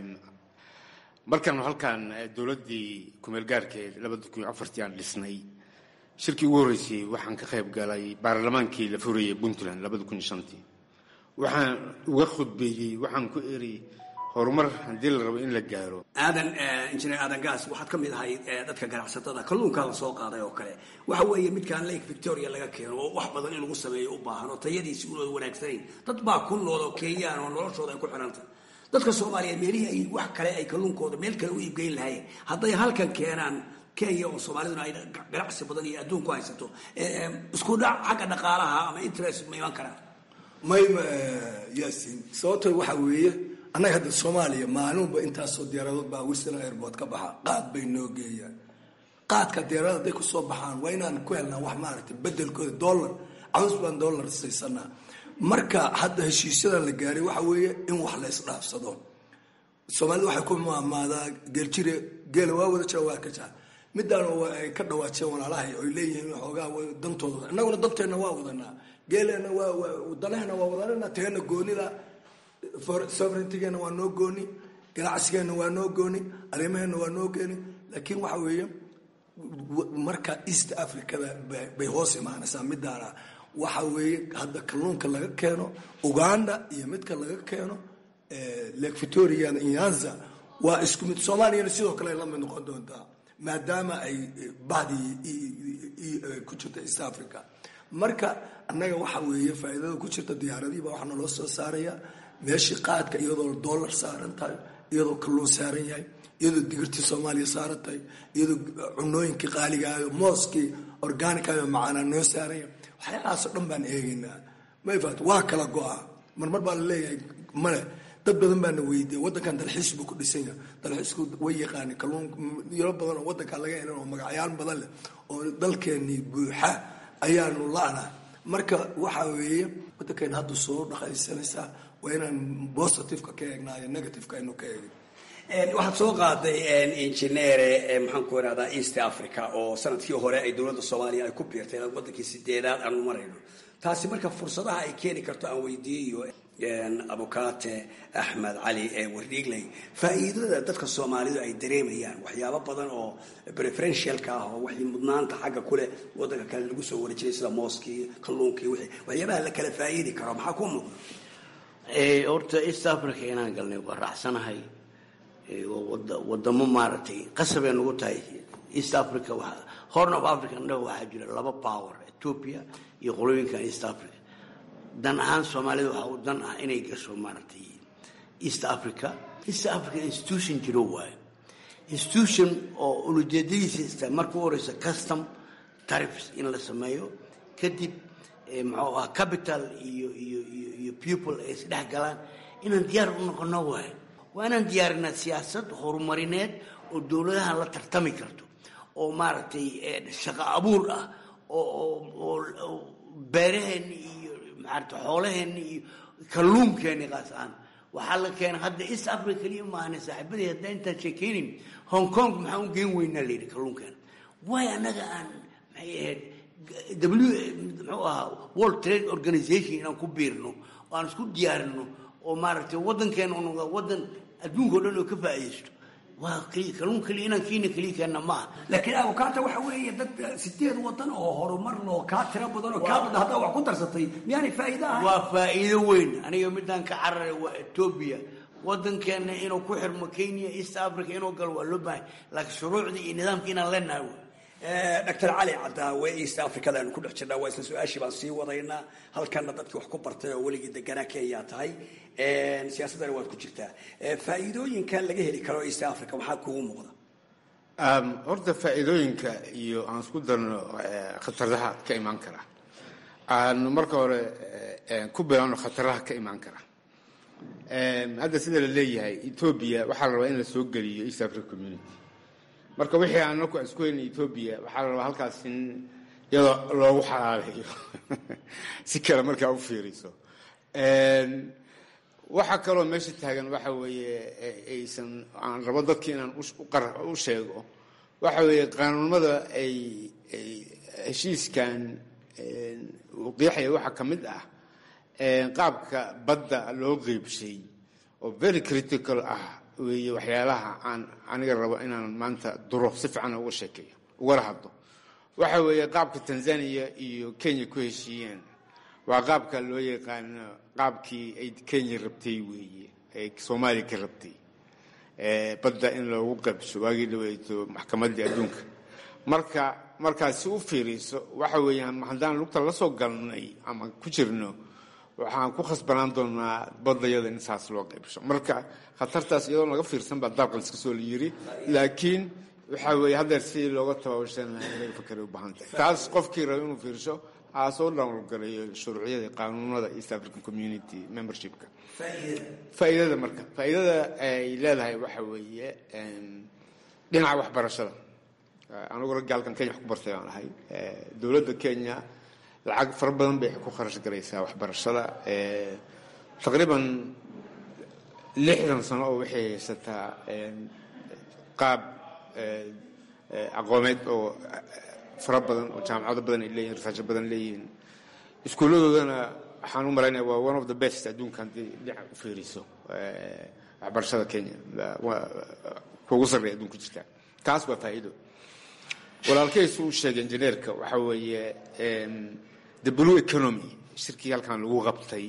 [SPEAKER 4] markaan halkaan dowladdii kumeel gaarkeed labada kun iyo afartii aan dhisnay shirkii ugu horreysay waxaan ka qayb galay baarlamaankii la furayay puntland labada kun iyo shantii waxaan uga khudbeeyey waxaan ku eri horumar haddii la rabo in la gaaro
[SPEAKER 8] aadan injineer aadan gaas waxaad ka mid ahay dadka ganacsatada kalluunkaa la soo qaaday oo kale waxa weeye midkaan lake victoria laga keeno oo wax badan in lagu sameeyo u baahan oo tayadiisi unooda wanaagsanayn dad baa ku nool oo kenyaan oo noloshooda ay ku xidhanta dadka soomaaliyeed meelihii ay wax kale ay kalluunkooda meel kale u iibgeyn lahaayeen hadday halkan keenaan kenya oo soomaaliduna ay ganacsi badan iyo adduunku haysato isku dhac xagga dhaqaalaha ama interest ma iman karaan
[SPEAKER 3] mayma yaasiin sababto waxa weeye annaga hadda soomaaliya maalinba intaasoo diyaaradood baa wisla airport ka baxa qaad bay noo geeyaan qaadka diyaarada hadday kusoo baxaan waa inaan ku helnaa wax maaragtay bedelkooda dollar caws baan dollar saysanaa marka hadda heshiisyadan la gaaray waxa weeye in wax la isdhaafsado soomaalida waxay ku maamaadaa geeljire geela waa wada jira waa ka jira midaan ay ka dhawaajeen walaalahay oy leeyihiin xoogaa dantooda innaguna danteenna waa wadanaa geeleenna waa danahena waa wadanana teena goonida sovereigntigeena waa noo gooni ganacsigeenna waa noo gooni arrimaheena waa noo gooni laakiin waxa weeye marka east africada bay hoos imaanaysaa midaana waxa weeye hadda kalluunka laga keeno uganda iyo midka laga keeno lake victoria nyanza waa isku mid soomaaliyana sidoo kale ay la mid noqon doontaa maadaama ay bahdii ku jirta east africa marka annaga waxa weeye faa'iidada ku jirta diyaaradihiiba waxaa naloo soo saaraya meeshii qaadka iyadoo dollar saaran tahay iyadoo kalluun saaran yahay iyadoo digirtii soomaaliya saaran tahay iyadoo cunooyinkii qaaligaayo mooskii organicayo macaanaa noo saaran yahay waxyaalahaasoo dhan baan eegaynaa mayfat waa kala go-a marmar baa la leeyahay male dad badan baana weydiiya waddankan dalxiis buu ku dhisan yahay dalxiisku way yaqaani kalluun yaro badan oo waddankan laga helan oo magacyaal badan leh oo dalkeenii buuxa ayaanu la-nahay marka waxa weeye waddankeena hadda soo dhaqaysanaysaa waa inaan positiveka ka eegnaa iyo negativeka aynu ka eegin
[SPEAKER 8] waxaad soo qaaday injineere maxaan ku irahdaa east africa oo sanadkii hore ay dowladda soomaaliya ay ku biirtay wadankii sideedaad aanu marayno taasi marka fursadaha ay keeni karto aan weydiiyo abukate axmed cali wardhiigley faa'iidada dadka soomaalidu ay dareemayaan waxyaabo badan oo preferentialka ah oo wixii mudnaanta xagga kuleh wadanka kale lagu soo wari jiray sida mooskii kalluunkii wixii waxyaabaha la kala faa'iidi karo maxaa ku muuqda
[SPEAKER 5] horta east africa inaan galnay waa raacsanahay wadamo maaragtay qasabay nagu tahay east africa horn of africa indhaha waxaa jira laba power ethiopia iyo qolooyinkan east africa dan ahaan soomaalida waxaa u dan ah inay gasho maaragtay east africa east africa institution jiro waayo institution oo ulujeedadiisa ista marka u horeysa custom tariffs in la sameeyo kadib muxuu ah capital iyo iyo iyo iyo people ay isdhex galaan inaan diyaar u noqono waayo waa inaan diyaarinaa siyaasad horumarineed oo dowladahan la tartami karto oo maaragtay shaqo abuur ah oo beeraheenni iyo maarata xoolaheenni iyo kalluunkeenni qaas aan waxaa la keenay hadda east africa keliya maahane saaxiibadii hadda intaan sheekeynin hong kong maxaa u geen weynaa la yidhi kalluunkeena waayo annaga aan maxay ahayd w muxuu ahaa world trade organization inaan ku biirno oo aan isku diyaarino oo maaragtay waddankeena u noqda waddan adduunka o dhan oo ka faa'iidaysto waa keliya kalluun keliya inaan kiina keliya keenna maaha
[SPEAKER 8] laakiin abukaata waxa weeye dad sideed wadan oo horumar loo kaa tira badan oo kaa badan haddaa wax ku darsatay miyaanay faa'iido ahayn
[SPEAKER 5] waa faa'iido weyn aniga midaan ka cararay waa etoobiya waddankeena inuu ku xirmo kenya east africa inuu galo waa loo baahay laakiin shuruucdii iyo nidaamkii inaan leenahay wey
[SPEAKER 8] doctor cali cadaawe east africada aynu ku dhex jirnaa waa isla su-aashii baan sii wadaynaa halkanna dadkii wax ku bartay oo weligii deganaa kenya tahay siyaasaddana waad ku jirtaa faa'iidooyinka laga heli karo east africa waxaa kugu muuqda
[SPEAKER 4] horta faa'iidooyinka iyo aan isku darno khataraha ka imaan kara aanu marka hore ku bilaano khataraha ka imaan kara hadda sida la leeyahay etoobiya waxaa la rabaa in la soo geliyo east africa community marka wixii aan anaku isku helna etoobiya waxaa la rabaa halkaas in iyadoo loogu xalaalayo si kale markaa u fiiriso waxaa kaloo meesha taagan waxa weeye aysan aan rabo dadki inaan u sheego waxa weeye qaanuunimada ay heshiiskan uu qeexaya waxaa ka mid ah qaabka badda loo qeybshay oo very critical ah weeye waxyaalaha aan aniga rabo inaan maanta duro si fiican uga sheekeeyo ugala hadlo waxa weeye qaabka tanzania iyo kenya ku heshiiyeen waa qaabka loo yaqaano qaabkii ay kenya rabtay weeye ay soomaaliya ka rabtay badda in loogu qabso waagii dhaweyto maxkamaddii adduunka marka markaad si u fiiriso waxa weeyaan haddaan lugta la soo galnay ama ku jirno waxaan ku khasbanaan doonaa badayada in saas loo qaybsho marka khatartaas iyadoo laga fiirsan baa dalkan iska soo la yiri laakiin waxa weeye haddeer sidii looga tababashan lahaa in laga fakeray u baahan tahay taas qofkii raba inuu fiirsho aa soo dhowlgalayo shuruucyada qaanuunada east african community membershipka faa'iidada marka faa'iidada ay leedahay waxa weeye dhinaca waxbarashada anigu raggaalkan kenya wax ku bartay baan ahay dowladda kenya lacag fara badan bay ku kharash galaysaa waxbarashada taqriiban lixdan sano oo waxay haysataa qaab aqoomeed oo fara badan oo jaamacado badan ay leeyihin risaasho badan leeyihiin iskuulladoodana waxaan u malaynaya waa one of the best adduunka haddii dhinaca u fiiriso waxbarashada kenya kuugu sarreeya adduunka jirta taas waa faa'iido walaalkaysu u sheegay injineerka waxa weeye the blue economy shirkii halkan lagu qabtay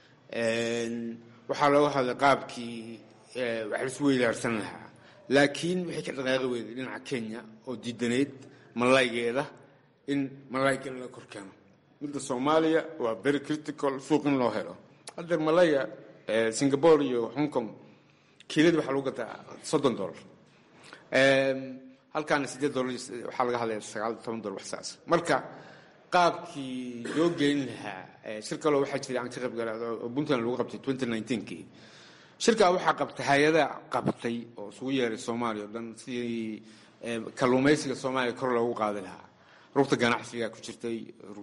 [SPEAKER 4] waxaa looga hadlay qaabkii wax laisku weydaarsan lahaa laakiin waxay ka dhaqaaqi weyday dhinaca kenya oo diidanayd malaygeeda in malaygan la korkeeno midda soomaaliya waa very critical suuq in loo helo haddeer malaya singapore iyo hong kong kiiladi waxaa lagu gataa soddon dollar halkaana sideed dollar waxaa laga hadlaya sagaal toban dollar wax saas marka qaabkii loo geyn lahaa shir kaloo waxaa jiray aan ka qayb galay oo puntland lagu qabtay twenty nineteenkii shirkaa waxaa qabtay hay-ada qabtay oo isugu yeeray soomaaliya o dhan sidii kalluumaysiga soomaaliya kor loogu qaadi lahaa rugta ganacsiga ku jirtay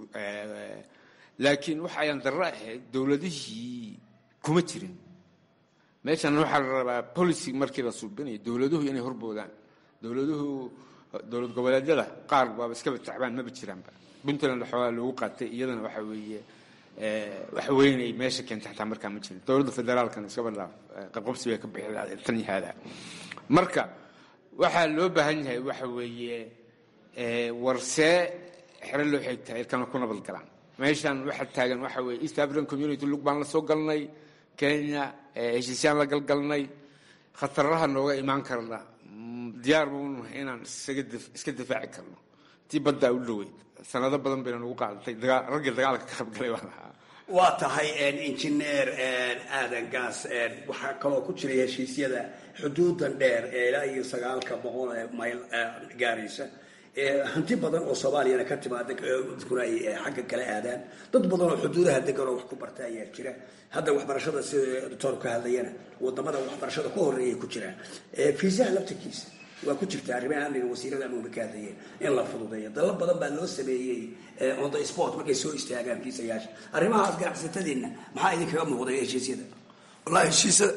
[SPEAKER 4] laakiin waxa ayaan darro ahayd dowladihii kuma jirin meeshan waxaa la rabaa policy markii la suubinayo dowladuhu inay horboodaan dowladuhu dowlad goboleedyada qaar waaba iskaba tacbaan maba jiraanba puntland waxoogaa loogu qaatay iyadana waxa weeye wax weynay meesha keentay xataa markaa ma jirin dowladda federaalkana iskaba dhaaf qabqabsi bay ka bixi lahayd tan yahaada marka waxaa loo baahan yahay waxa weeye warsee xero loo xigtaa ilkana ku nabad galaan meeshan waxa taagan waxa weeye east african community lug baan la soo galnay kenya heshiisyaan la galgalnay khataraha nooga imaan karna diyaar baunahay inaan iska difaaci karno tii baddaa u dhoweyd sanado badan bayna nagu qaadatay raggii dagaalka ka qaybgalay baan ahaa
[SPEAKER 8] waa tahay injineer aadan gaas waxaa kaloo ku jiray heshiisyada xuduudan dheer ee ilaa iyo sagaalka boqol ee mayl gaaraysa hanti badan oo soomaaliyana ka timaada dadkuna ay xagga kala aadaan dad badan oo xuduudaha degan oo wax ku barta ayaa jira hadda waxbarashada sida doctoorku ka hadlayana wadamada waxbarashada ku horeeyay ku jiraan fiisaha laftirkiisa waa ku jirta arrimaha amniga wasiirada amniga ka hadlayeen in la fududeeyo dalal badan baa loo sameeyey on the sport markay soo istaagaan fiisayaasha arrimahaas ganacsatadiinna maxaa idinkaga muuqday heshiisyada
[SPEAKER 3] wallahi heshiisyada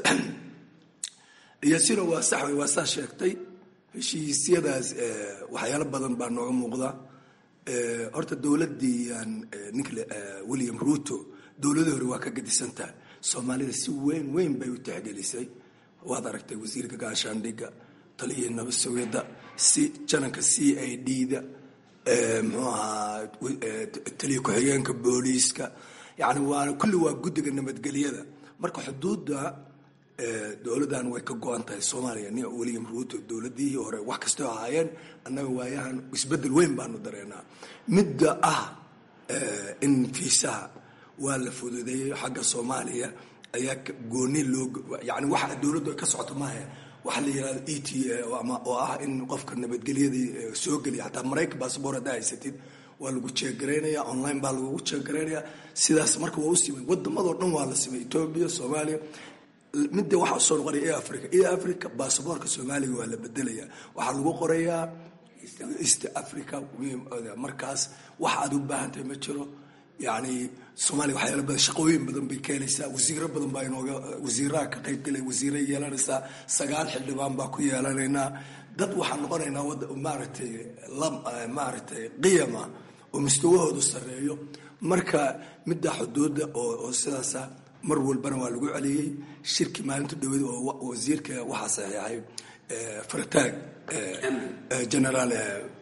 [SPEAKER 3] iyasina waa sax wey waa saa sheegtay heshiisyadaas waxyaalo badan baa nooga muuqda horta dowladii ninka william ruto dowladii hore waa ka gadisantaha soomaalida si weyn weyn bay u tixgelisay waad aragtay wasiirka gaashaandhigga taliyihii nabad sugidda si jananka c i d da muxuu ahaa taliya ku-xigeenka booliiska yani waa kulli waa guddiga nabadgelyada marka xuduudda dowladdan way ka go-an tahay soomaaliya nin william ruto dowladihii hore wax kastoo ahaayeen annaga waayahan isbedel weyn baanu dareenaa midda ah in fiisaha waa la fududeeyey xagga soomaaliya ayaa gooni loo yani waxa dowladdu ay ka socoto maaha waxa la yihahdo e t oo ah in qofka nabadgelyadii soo geliya xataa maraykan baasboor haddaa haysatid waa lagu jeegaraynaya online baa lagugu jeegaraynaya sidaas marka waa u simay wadamadoo dhan waa la simay etoobiya soomaaliya midda waxaa usoo noqonaya e africa e africa basaboorka soomaaliga waa la bedelaya waxaa lagu qorayaa east africa markaas wax aad u baahantahay ma jiro yani soomaaliya waxyaala badan shaqooyin badan bay keenaysaa wasiiro badan baa inooga wasiiraha ka qaybgalay wasiira yeelanaysaa sagaal xildhibaan baa ku yeelanaynaa dad waxaan noqonaynaa wada maaragtay maaragtay qiyama oo mustawahoodu sarreeyo marka midda xuduudda oo sidaasa mar walbana waa lagu celiyey shirki maalinta dhaweed oo wasiirka waxaa saxiixay fartaag generaal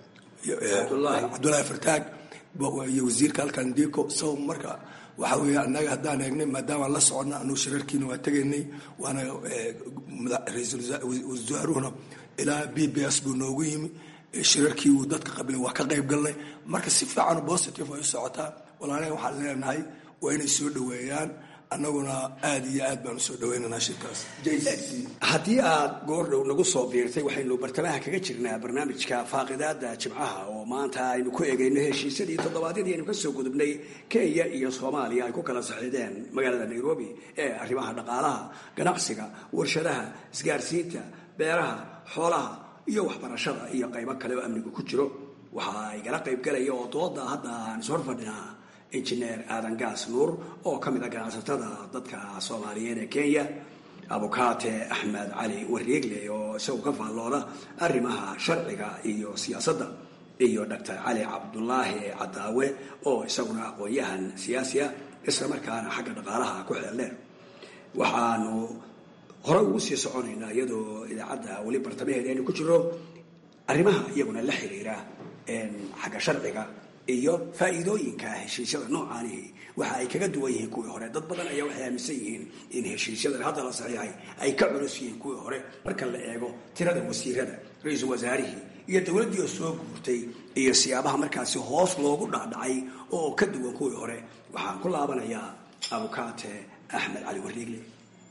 [SPEAKER 3] cabdullaahi fartaag iyo wasiirka halkan diko so marka waxa weeye annaga haddaan eegnay maadaamaan la soconna anuu shirarkiina waa tegaynay waana ra-iisul wasaaruhuna ilaa b b s buu noogu yimi shirarkii uu dadka qabilay waa ka qayb galnay marka si fiican positive ay u socotaa walaalaha waxaan leenahay waa inay soo dhoweeyaan annaguna aada iyo aad baan usoo dhaweynaynaa shirkaas
[SPEAKER 8] haddii aad goordhow nagu soo biirtay waxaynu bartamaha kaga jirnaa barnaamijka faaqidaada jimcaha oo maanta aynu ku eegayno heshiisyadii toddobaadyadii aynu kasoo gudubnay kenya iyo soomaaliya ay ku kala saxiideen magaalada nairobi ee arrimaha dhaqaalaha ganacsiga warshadaha isgaarsiinta beeraha xoolaha iyo waxbarashada iyo qaybo kale oo amnigu ku jiro waxa igala qaybgalaya oo dooda hadda aan ishor fadhinaa injineer aadan gaas nuur oo ka mid a ganacsatada dadka soomaaliyeed ee kenya abukaate axmed cali wareegle oo isagu ka faallooda arrimaha sharciga iyo siyaasadda iyo doctor cali cabdulaahi cadaawe oo isaguna aqoon-yahan siyaasi ah isla markaana xagga dhaqaalaha ku xeeldheer waxaanu hore ugu sii soconaynaa iyadoo idaacadda weli bartamaheeda aynu ku jiro arrimaha iyaguna la xiriira xagga sharciga iyo faa'iidooyinka heshiisyada noocaanihi waxa ay kaga duwan yihiin kuwii hore dad badan ayaa waxay aaminsan yihiin in heshiisyadan hadda la saxiixay ay ka culus yihiin kuwii hore marka la eego tirada wasiirada ra-iisul wasaarihii iyo dowladdii oo soo guurtay iyo siyaabaha markaasi hoos loogu dhacdhacay oo ka duwan kuwii hore waxaan ku laabanayaa abukaate axmed cali wariigle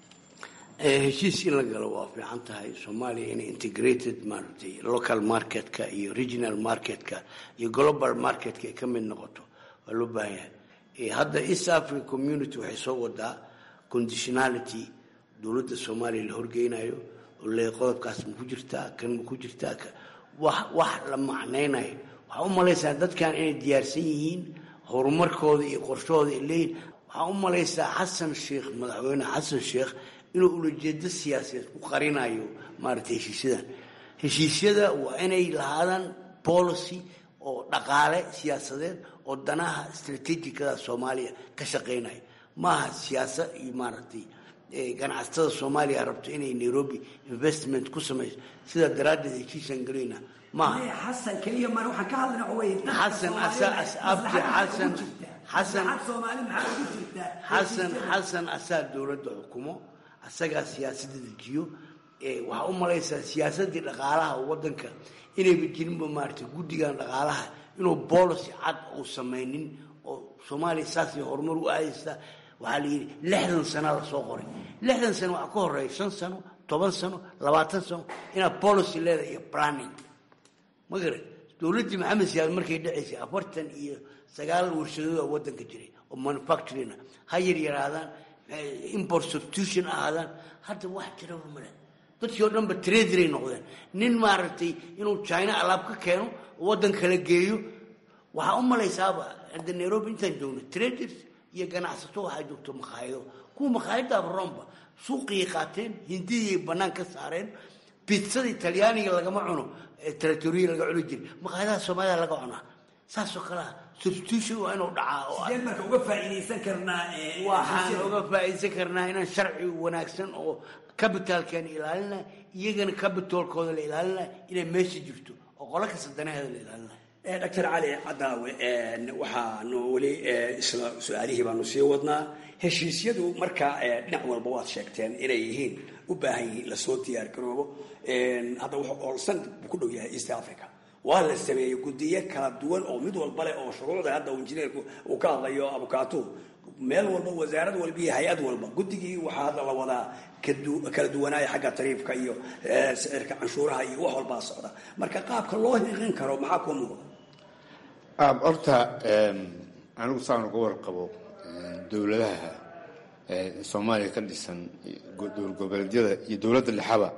[SPEAKER 5] heshiis in la galo waa fiican tahay soomaaliya inay integrated maaragtay local marketka iyo regional marketka iyo global marketka ay ka mid noqoto waa loo baahan yahay hadda east africa community waxay soo wadaa conditionality dowladda soomaaliya la horgeynayo oo le qodobkaas ma ku jirtaa kan ma ku jirtaa wax wax la macnaynayo waxaa u malaysaa dadkan inay diyaarsan yihiin horumarkooda iyo qorshahooda ay leeyihin waxaa u malaysaa xasan sheekh madaxweyne xasan sheekh inuu ulajeedo siyaasadeed ku qarinayo maaragtay heshiisyadan heshiisyada waa inay lahaadaan policy oo dhaqaale siyaasadeed oo danaha strategicada soomaaliya ka shaqeynaya maaha siyaasad iyo maaragtay ganacsatada soomaaliya rabto inay nairobi investment ku samayso sidaa daraaddeed heshiisaan gelayna maaha
[SPEAKER 8] xasan keliya mar waxaan ka hadlayna way
[SPEAKER 5] xasan abti xasan xasan xasan xasan asaa dowladda xukumo asagaa siyaasadda dejiyo waxaa u malaysaa siyaasadii dhaqaalaha wadanka inayba jirinba maaragtay guddigan dhaqaalaha inuu policy cad uu samaynin oo soomaaliya saasay horumar u aadaysaa waxaa la yidhi lixdan sana lasoo qoray lixdan sano waxaa ka horeeya shan sano toban sano labaatan sano inaad policy leedahay iyo planning ma garan dowladdii maxamed siyaad markay dhacaysay afartan iyo sagaal warshadooda wadanka jiray oo manufacturing ha yar yaraadaan import substitution ahaadaan hadda wax jiraba male dadkii oo dhanba traderay noqdeen nin maaragtay inuu china alaab ka keeno waddan kala geeyo waxaa u malaysaaba hadda nairobi intaan joogno traders iyo ganacsato waxaa joogto makhaayado kuwa makhaayadaaba romba suuqiyay qaateen hindiyay bannaan ka saareen bitzada talyaaniga lagama cuno territoriya laga cuni jira makhaayadaha soomaalida laga cunaa saasoo kalea substitution waa inuu dhacaa
[SPEAKER 8] sideen marka uga faa'iidaysan karnaa
[SPEAKER 5] waxaan uga faa'iidaysan karnaa inaan sharci wanaagsan oo capitalkan ilaalina iyagana capitalkooda la ilaalina inay meesha jirto oo qolo kasta danaheeda la ilaalina
[SPEAKER 8] doctor cali cadaawe waxaanu weli isla su-aalihii baanu sii wadnaa heshiisyadu marka dhinac walba waad sheegteen inay yihiin u baahan yihiin lasoo diyaar garoobo hadda wuxuu oolsan ku dhow yahay east africa waa la sameeyey guddiyo kala duwan oo mid walba leh oo shuruucda hadda injineerku uu ka hadlayo abukaatuhu meel walba wasaarad walba iyo hay-ad walba guddigii waxaa hadda la wadaa kala duwanaaya xagga tariifka iyo sicirka canshuuraha iyo wax walbaa socda marka qaabka loo hiqin karo maxaa kuu muuqda
[SPEAKER 4] horta anigu saan uga warqabo dowladaha soomaaliya ka dhisan dowlad goboleedyada iyo dowladda lexaba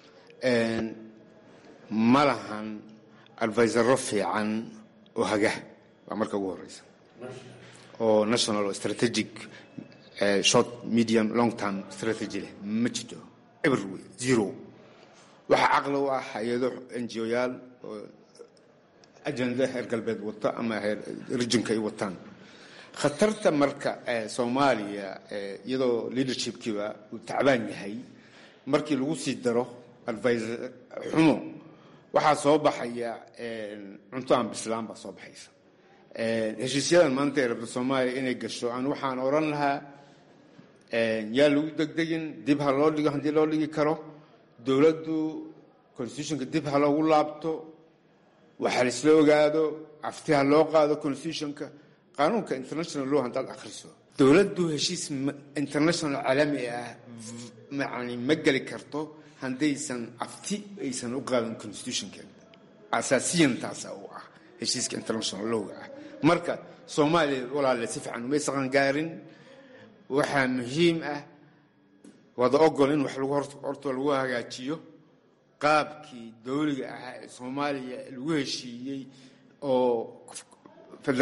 [SPEAKER 4] ma lahan advisaro fiican oo haga waa marka ugu horeysa oo national oo strategic short medium long term strategy leh ma jiro everyway zero waxaa caqli u ah hay-ado ngo-yaal oo ajenda heer galbeed wata ama heer rijinka ay wataan khatarta marka soomaaliya iyadoo leadershipkiiba uu tacbaan yahay markii lagu sii daro advisor xumo waxaa soo baxaya cunto aan bislaan baa soo baxaysa heshiisyadan maanta ee rabta soomaaliya inay gasho aan waxaan odhan lahaa yaa lagu degdegin dib ha loo dhigo haddii loo dhigi karo dowladdu constitutionka dib ha loogu laabto waxa laisla ogaado afti ha loo qaado constitutionka qaanuunka international law haddaad akhriso dowladdu heshiis international caalami ah yani ma geli karto haddaysan afti aysan u qaadan constitutionkeeda asaasiyan taasa u ah heshiiska international lowga ah marka soomaaliya walaale si fiican umay saqangaarin waxaa muhiim ah wada ogol in wax lagu horta lagu hagaajiyo qaabkii dowliga ahaa ee soomaaliya lagu heshiiyey oo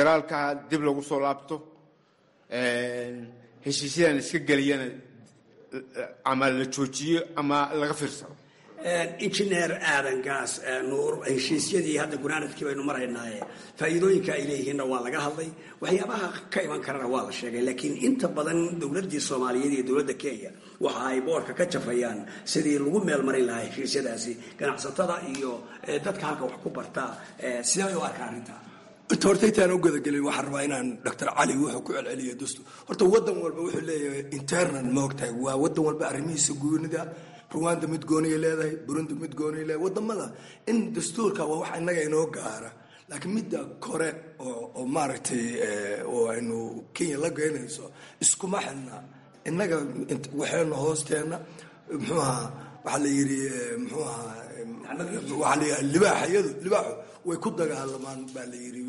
[SPEAKER 4] federaalkaha dib lagu soo laabto heshiisyadan iska geliyana ama la joojiyo ama laga fiirsado
[SPEAKER 8] injineer aadan gaas nuur heshiisyadii hadda gunaanadkii baynu maraynaaye faa'iidooyinka ay leeyihiinna waa laga hadlay waxyaabaha ka iman karana waa la sheegay laakiin inta badan dowladdii soomaaliyeed iyo dowladda kenya waxa ay boorka ka jafayaan sidii lagu meel marin lahaa heshiisyadaasi ganacsatada iyo dadka halka wax ku bartaa sidee bay u arkaa arrinta
[SPEAKER 3] inta horta intaan u gudagelin waxaan rabaa inaan doctor cali wuxuu ku celceliyo dastuur horta wadan walba wuxuu leeyahay internal maogtahay waa wadan walba arrimihiisa goonida ruwanda mid gooniya leedahay burundi mid gooniya leedahay wadamada in dastuurka waa wax innaga inoo gaara laakiin midda kore oo maaragtay oo aynu kenya la geynayso iskuma xidna innaga waxayna hoosteena muxuu ahaa waxaa la yidhi muxuu ahaa waxaa la yidhi libaaxayadu libaaxu way ku dagaalamaan baa la yidhi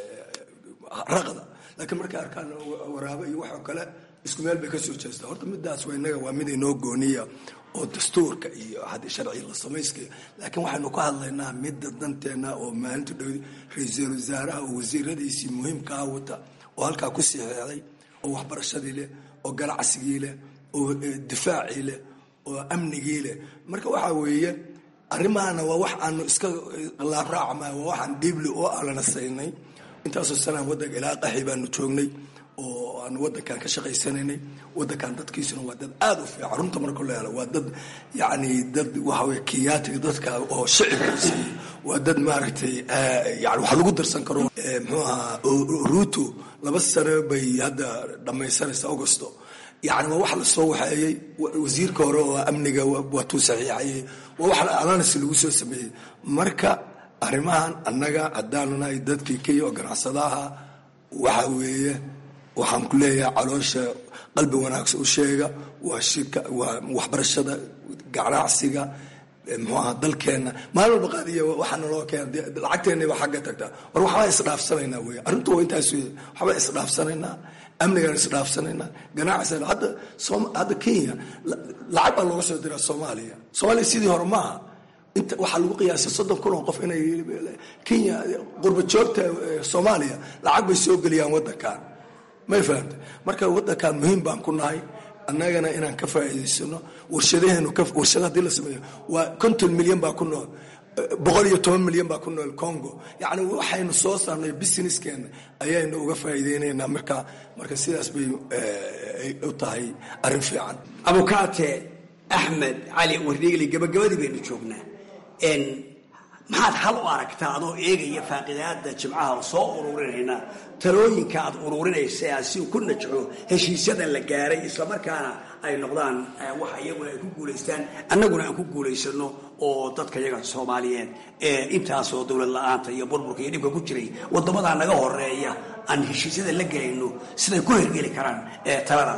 [SPEAKER 3] raqda laakiin markay arkaan waraabo iyo waxoo kale isku meel bay ka soo jeestaa horta midaas waa innaga waa mid inoo gooniya oo dastuurka iyo haddii sharciga la samayskaya laakiin waxaynu ka hadlaynaa midda danteena oo maalinta dhow ra-iisul wasaaraha oo wasiiradiisii muhiimkaa wata oo halkaa ku siixeexday oo waxbarashadii leh oo ganacsigii leh oo difaacii leh oo amnigii leh marka waxaa weeye arrimahana waa wax aanu iska laabraacma waa waxaan dhiibli oo alana saynay intaasoo sanaan wadanka ilaa qaxi baanu joognay oo aanu wadankan ka shaqaysanaynay wadankan dadkiisuna waa dad aada u fiican runta marka la helo waa dad yacni dad waxaweye kiyaatiga dadka oo shicibkiisi waa dad maaragtay yani wax lagu darsan karo muxuu ahaa ruto laba sano bay hadda dhammaysanaysa augusto yani waa wax lasoo waxeeyey wasiirka hore oo amniga waatuu saxiixayey waa wax alanas lagu soo sameeyey marka arrimahan annaga haddaanu nahay dadkii kenya oo ganacsadaha waxa weeye waxaan ku leeyahay caloosha qalbi wanaagsan u sheega waa shirka waa waxbarashada ganacsiga muxuu aha dalkeenna maalin walba qaadiya waxaa naloo keena lacagteennaba xagga tagtaa war waxbaa isdhaafsanaynaa wey arrintu waa intaas wey waxbaa isdhaafsanaynaa amnigaan isdhaafsanaynaa ganacsiga hadda hadda kenya lacag baa looga soo diraa soomaaliya soomaaliya sidii hore maaha inta waxaa lagu qiyaasay soddon kun oo qof inay kenya qurba joogta soomaaliya lacag bay soo geliyaan waddankan may fahamta marka waddankan muhiim baan ku nahay annagana inaan ka faa'iidaysano warshadaheenu warshada hadii la sameeyo waa konton milyan baa ku nool boqol iyo toban milyan baa ku nool congo yacni waxaynu soo saarnay businesskeena ayaynu uga faa'iideynaynaa marka marka sidaas bay u tahay arrin fiican
[SPEAKER 8] abukaate axmed cali wardiigli gabagabadii baynu joognaa maxaad hal u aragtaa adoo eegaya faaqidaada jimcaha soo ururinayna talooyinka aad ururinaysa aad si ku najco heshiisyadan la gaaray islamarkaana ay noqdaan wax iyaguna ay ku guulaystaan annaguna aan ku guulaysano oo dadka yaga soomaaliyeed ee intaasoo dowlad la-aanta iyo burburka iyo dhibka ku jiray wadamadaa naga horeeya aan heshiisyada la gelayno siday ku hergeli karaan talada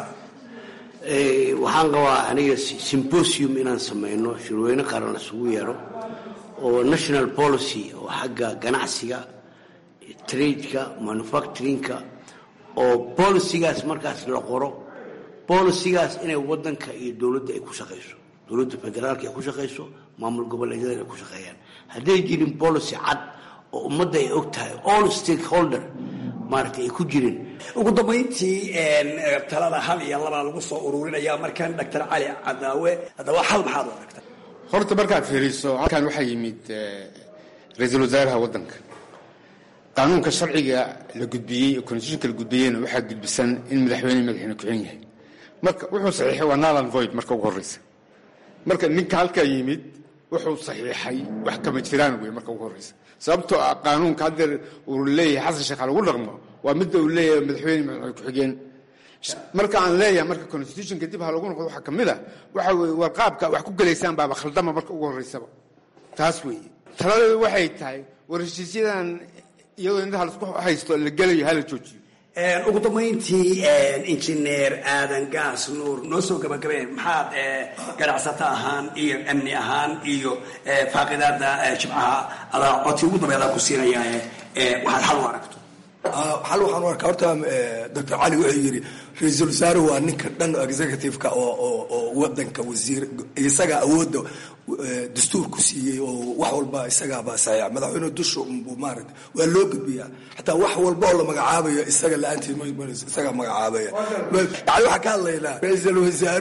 [SPEAKER 5] waxaan qabaa aniga symposium inaan samayno shirweyne qaran isugu yeero oo national policy oo xagga ganacsiga tradeka manufacturingka oo bolicigaas markaas la qoro bolicigaas inay wadanka iyo dowladda ay ku shaqayso dowladda federaalka ay ku shaqayso maamul goboleedyada ay ku shaqeeyaan hadday jirin policy cad oo ummadda ay og tahay all stakeholder maaragtay ay ku jirin
[SPEAKER 8] ugu dambayntii talada hal iyo labaa lagu soo ururinaya markan doctor cali cadaawe haddaba hal maxaad u aragta
[SPEAKER 4] horta markaad fiiriso halkan waxaa yimid ra-iisul wasaaraha waddanka qaanuunka sharciga la gudbiyey oo constitutionka la gudbiyeyna waxaa gudbisan in madaxweyne madaxweyne ku-xigeen yahay marka wuxuu saxiixay waa nalan void marka ugu horreysa marka ninka halkaa yimid wuxuu saxiixay wax kama jiraan wey marka ugu horreysa sababtoo ah qaanuunka haddeer uu leeyahay xasan sheekh ha lagu dhaqmo waa midda uu leeyahay madaxweyne madaxweyne ku-xigeen marka aan leeyahay marka constitutionka dib ha lagu noqdo waxaa ka mid a waxa weye warqaabka wax ku gelaysaan baaba khaldama marka ugu horreysaba taas weeye taladeedu waxay tahay war heshiisyadan iyadoo intaha laisku haysto la gelayo hala joojiyo
[SPEAKER 8] ugu dambayntii injineer aadan gaas nuur noo soo gabagabeen maxaad ganacsato ahaan iyo amni ahaan iyo faaqidaada jimcaha adaa codsi ugu dambeedaan ku siinayaa waxaad xal u aragto
[SPEAKER 3] xal waxaan u arkaa horta doctor cali wuxuu yidhi ra-iisul wasaaruhu waa ninka dhan executive-ka oo wadanka wasiir isaga awoodda dastuur ku siiyey oo wax walba isagaaba saxiixa madaxweyne dusha unbuu maaragta waa loo gudbiyaa xataa wax walba oo la magacaabayo isaga la-aantii isaga magacaabaya yani waxaan ka hadlaynaa ra-iisul wasaaruhu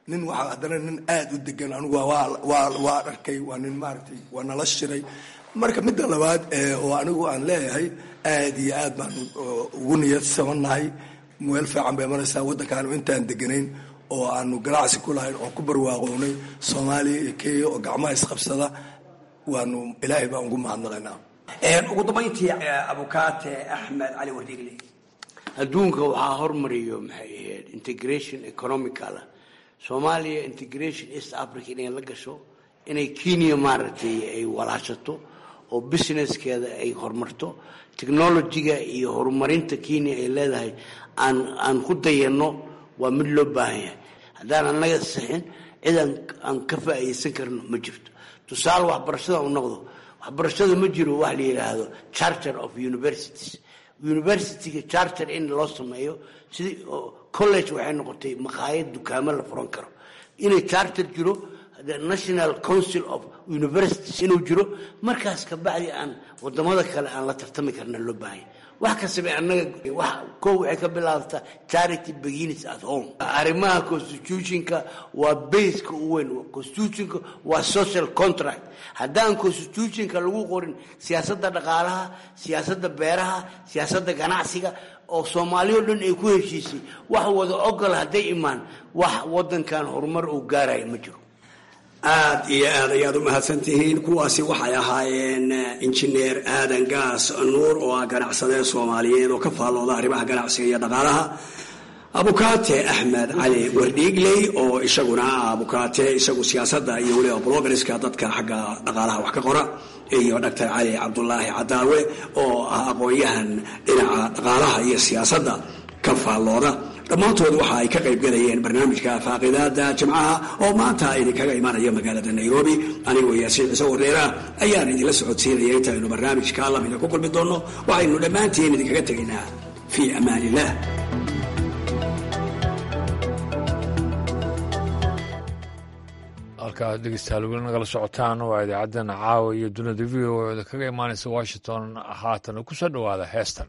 [SPEAKER 3] nin waxaa haddana nin aada u degan anigu waa arkay waa nin maaragtay waa nala shiray marka midda labaad oo anigu aan leeyahay aada iyo aad baan ugu niyadsabannahay meel fiican bay maraysaa waddankaanu intaan deganayn oo aanu ganacsi ku lahayn oo ku barwaaqownay soomaaliya iyo kenya oo gacmaha isqabsada waanu ilaahay baan ugu mahadnaqaynaa
[SPEAKER 8] ugu dambayntii abukaate axmed cali wadiigle
[SPEAKER 5] adduunka waxaa hormariyo maxay ahayd integration economicala soomaaliya integration east africa inay la gasho inay kenya maaragtay ay walaashato oo businesskeeda ay horumarto technologiga iyo horumarinta kenya ay leedahay aan aan ku dayanno waa mid loo baahan yahay haddaan annaga sixin cid aan ka faa'iidaysan karno ma jirto tusaale waxbarashada u noqdo waxbarashada ma jiro wax la yidhaahdo charter of universities universityga charter in loo sameeyo sidii college waxay noqotay maqaayad dukaamo la furan karo inay charter jiro the national council of universities inuu jiro markaas kabacdi aan wadamada kale aan la tartami karna loo baahanya wax kastaba annaga wax kow waxay ka bilaabtaa charity begins at home arrimaha constitutionka waa baseka u weyn constitutionka waa social contract haddaan constitutionka lagu qorin siyaasadda dhaqaalaha siyaasadda beeraha siyaasadda ganacsiga oo soomaaliya o dhan ay ku heshiisay wax wada ogol hadday imaan wax wadankan horumar uu gaaraya ma jiro
[SPEAKER 8] aad iyo aad ayaad u mahadsan tihiin kuwaasi waxay ahaayeen injineer aadan gaas nuur oo ah ganacsadee soomaaliyeed oo ka faallooda arrimaha ganacsiga iyo dhaqaalaha abukaate axmed cali wardhiigley oo isaguna ah abukaate isagu siyaasadda iyo weliba blogariska dadka xagga dhaqaalaha wax ka qora iyo doctor cali cabdulaahi cadaawe oo ah aqoon-yahan dhinaca dhaqaalaha iyo siyaasadda ka faallooda dhammaantood waxa ay ka qayb galayeen barnaamijka faaqidaada jimcaha oo maanta idinkaga imanaya magaalada nairobi anigoo yaasiin ciise wareera ayaan idinla socodsiinaya intaynu barnaamijka lamida ku kulmi doonno waxaynu dhammaantiin idinkaga tegaynaa fii amaan illah
[SPEAKER 1] halkaad dhegeystayaal weli nagala socotaan waa idaacaddan caawa iyo dunida v o da kaga imaanaysa washington haatan ku soo dhowaada heestan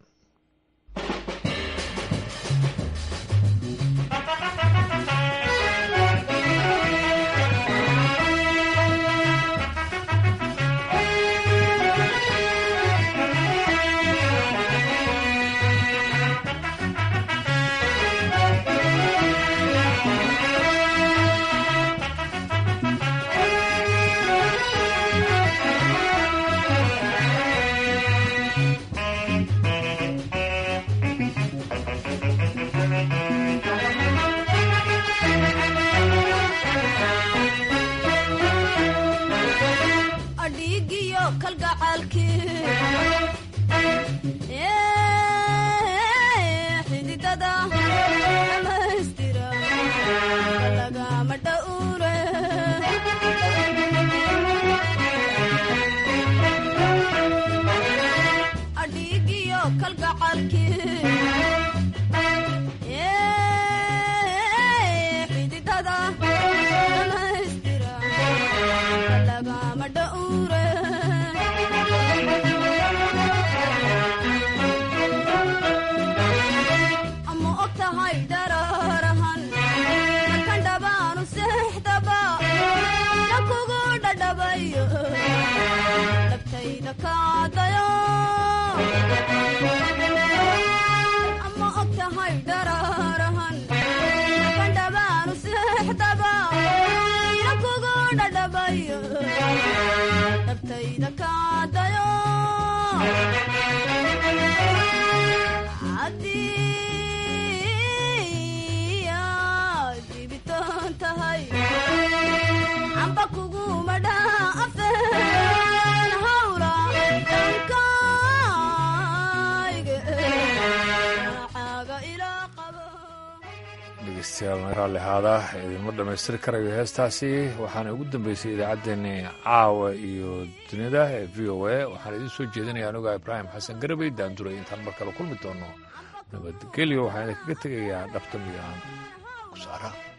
[SPEAKER 1] dhegeystayaal raalli ahaada idinma dhammaystiri karayo heestaasi waxaana ugu dambeysay idaacaddeenni caawa iyo dunida ee v o a waxaan idiin soo jeedinaya anuga ibraahim xasan garabey daanduray intaan mar kale kulmi doono nabadgelyo waxaan idinkaga tegayaa dhabta migaan ku saara